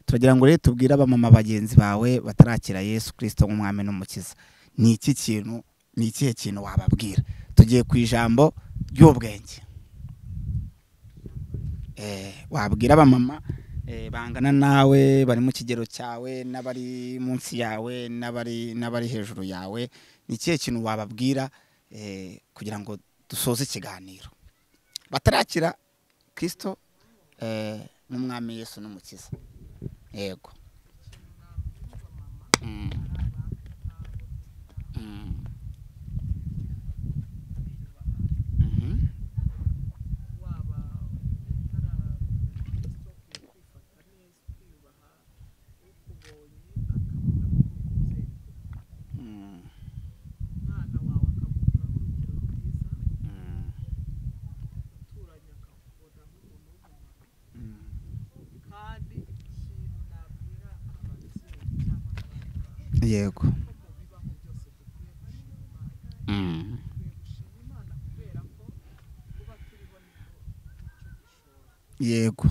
turagira ngo rero tubwire abamama bagenzi bawe batarakira yesu kirisito nk'umwami n'umukiza ni iki kintu ni ikihe kintu wababwira tugiye ku ijambo ry'ubwenge Eh, wabwira abamama eh, bangana nawe bari mu kigero cyawe n'abari munsi yawe n'abari n'abari hejuru yawe ni ikihe kintu wababwira eh, kugira ngo dusoze ikiganiro batarakira kirisito eh, n'umwami yesu n'umukiza yego Mm. Mm. Mhm. waba utaragira Kristo ukwiye kwifata neza ukiyubaha ukubonye akabona kukubyeyi Mm. umwana wawe akakuguraho urugero rwiza Mm. uturanye akakubona nk'umuntu w'umumaro Mm. kandi ikintu nabwira ababyeyi cyangwa abana bawe yego ko mu bibaho byose dukwiye gushima imana Mm. dukwiye gushima imana kubera ko kuba turiho niko icyo gishoro yego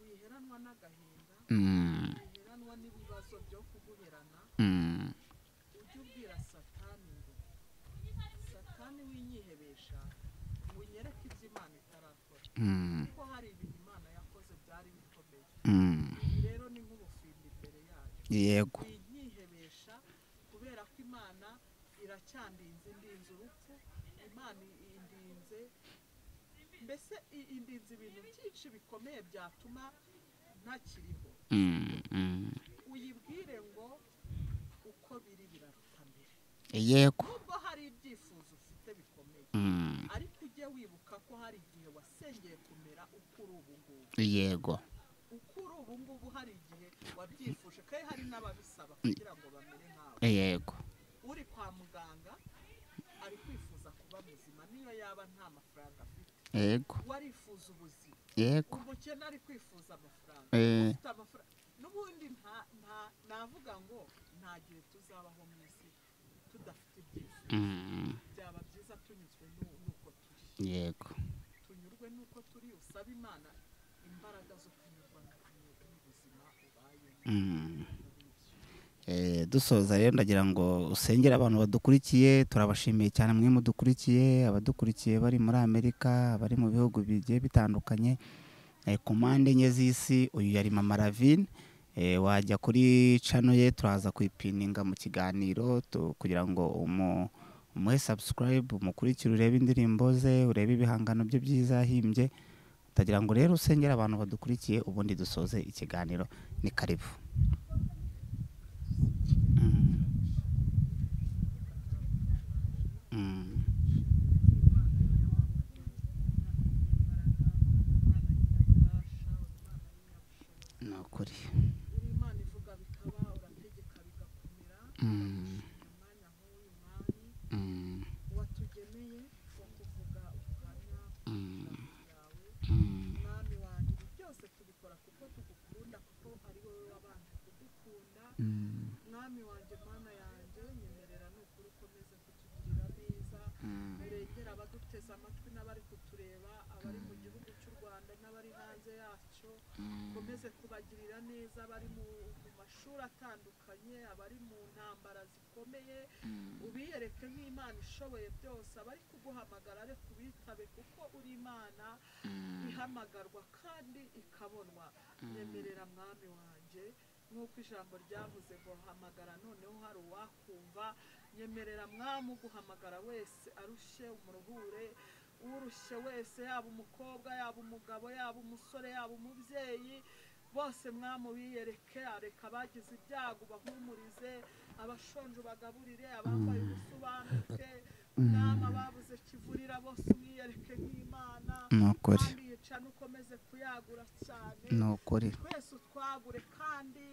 wiheranwa n'agahinda Mm. wiheranwa n'ibibazo byo kuguherana Mm. ujye ubwira satani ngo satani winyihebesha unyereke ibyo imana itarakora Mm. kuko hari ibintu imana yakoze byari bikomeye Mm. ibi rero ni nk'ubufindo imbere yayo yego winyihebesha kubera ko imana iracyandinze indinze urupfu imana indinze mbese i- indinze ibintu byinshi bikomeye byatuma ntakiriho Mm. Mm. uyibwire ngo uko biri biraruta mbere yego nubwo hari ibyifuzo ufite bikomeye Mm. ariko ujye wibuka ko hari igihe wasengeye kumera uko uri ubu ngubu yego uko uri ubu ngubu hari igihe wabyifuje kandi hari n'ababisaba kugira ngo bamere nkawe yego uri kwa muganga ari kwifuza kuba muzima niyo yaba nta mafaranga afite yego warifuza ubuzima yego umukene ari kwifuza amafaranga Eh. ufite amafaranga n'ubundi nta- nta- navuga ngo nta gihe tuzabaho mu isi tudafite ibyifuzo Mm. byaba byiza tunyuzwe nu- n'uko turi yego tunyurwe n'uko turi usabe imana imbaraga zo kunyurwa n'ubuzima n'ubuzima ubayemo Mm. Eh, dusoza rero ndagira ngo usengere abantu badukurikiye turabashimiye cyane mwe mudukurikiye abadukurikiye bari muri amerika abari mu bihugu bigiye bitandukanye eh, ku mpande enye z'isi uyu yari mama ravine eh, wajya kuri cano ye turaza kuyipininga mu kiganiro tu- kugira ngo umu umuhe subscribe umukurikire urebe indirimbo ze urebe ibihangano bye byiza yahimbye ndagira ngo rero usengere abantu badukurikiye ubundi dusoze ikiganiro ni karibu Mm. Mm. imana y'amaboko imana y'imbaraga imana y'ububasha imana ukuri uri imana ivuga bikaba urategeka bigakomera Mm, umwanya nk'uyu mwami mm, watugeneye wo kuvuga ubuhamya mm, bwawe mm. mwami wanjye ibi byose tubikora kuko tugukunda kuko ari wowe wabanje kudukunda Mm, mwami wanjye mana yanjye nyemerera ni ukuri ukomeze kutugirira neza mm, urengera abaduteze amatwi n'abari kutureba abari mu gihugu cy'u rwanda n'abari hanze yacyo ukomeze kubagirira neza abari mu mu mashuri atandukanye abari mu ntambara zikomeye ubiyereke nk'imana ishoboye byose abari kuguhamagara ariko ubitabe kuko uri imana ihamagarwa kandi ikabonwa nyemerera mwami wanjye nk'uko ijambo ryavuze ngo hamagara noneho hari uwakumva nyemerera mwami uguhamagara wese arushe umuruhure urushye wese yaba umukobwa yaba umugabo yaba umusore yaba umubyeyi bose mwami ubiyereke areka abagize ibyago bahumurize abashonje ubagaburire abambaye ubusa ubanike mwami ababuze kivurira bose ubiyereke nk'imana ni ukuri kandi yica n'ukomeze kuyagura cyane ni ukuri twese utwagure kandi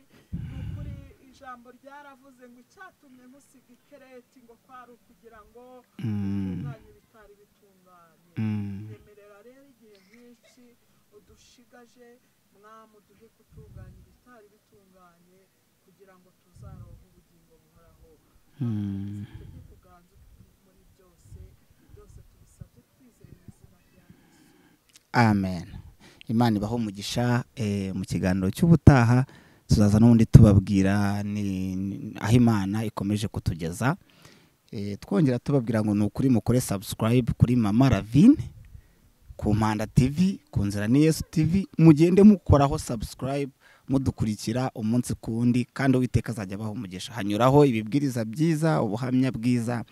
ni ukuri ijambo ryaravuze ngo icyatumye nkusiga ikereti ngo kwari ukugira ngo Mm, utunganye ibitari bitunganye mm, nyemerera rero igihe nk'iki udushigaje mwami uduhe gutunganya ibitari bitunganye kugira ngo tuzaronke ubugingo buhoraho mm. tujye kuganza muri byose byose tubisabye twizeye mu izina rya yesu amen imana ibaho umugisha eh, mu kiganiro cy'ubutaha tuzaza n'ubundi tubabwira ni- ni- aho imana ikomeje kutugeza Eh, twongera tubabwira ngo ni ukuri mukore subscribe kuri mama ravine ku mpanda tv ku nzira ni yesu tv mugende mukoraho subscribe mudukurikira umunsi ku wundi kandi uwiteka azajya abaho umugisha hanyuraho ibibwiriza byiza ubuhamya bwiza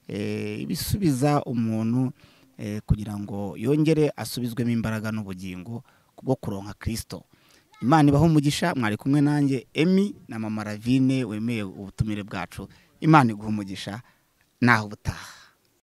eh, ibisubiza umuntu eh, kugira ngo yongere asubizwemo imbaraga n'ubugingo bwo kuronka kirisito imana ibaho umugisha mwari kumwe nanjye emi na mama ravine wemeye ubutumire bwacu imana iguha umugisha naho ubutaha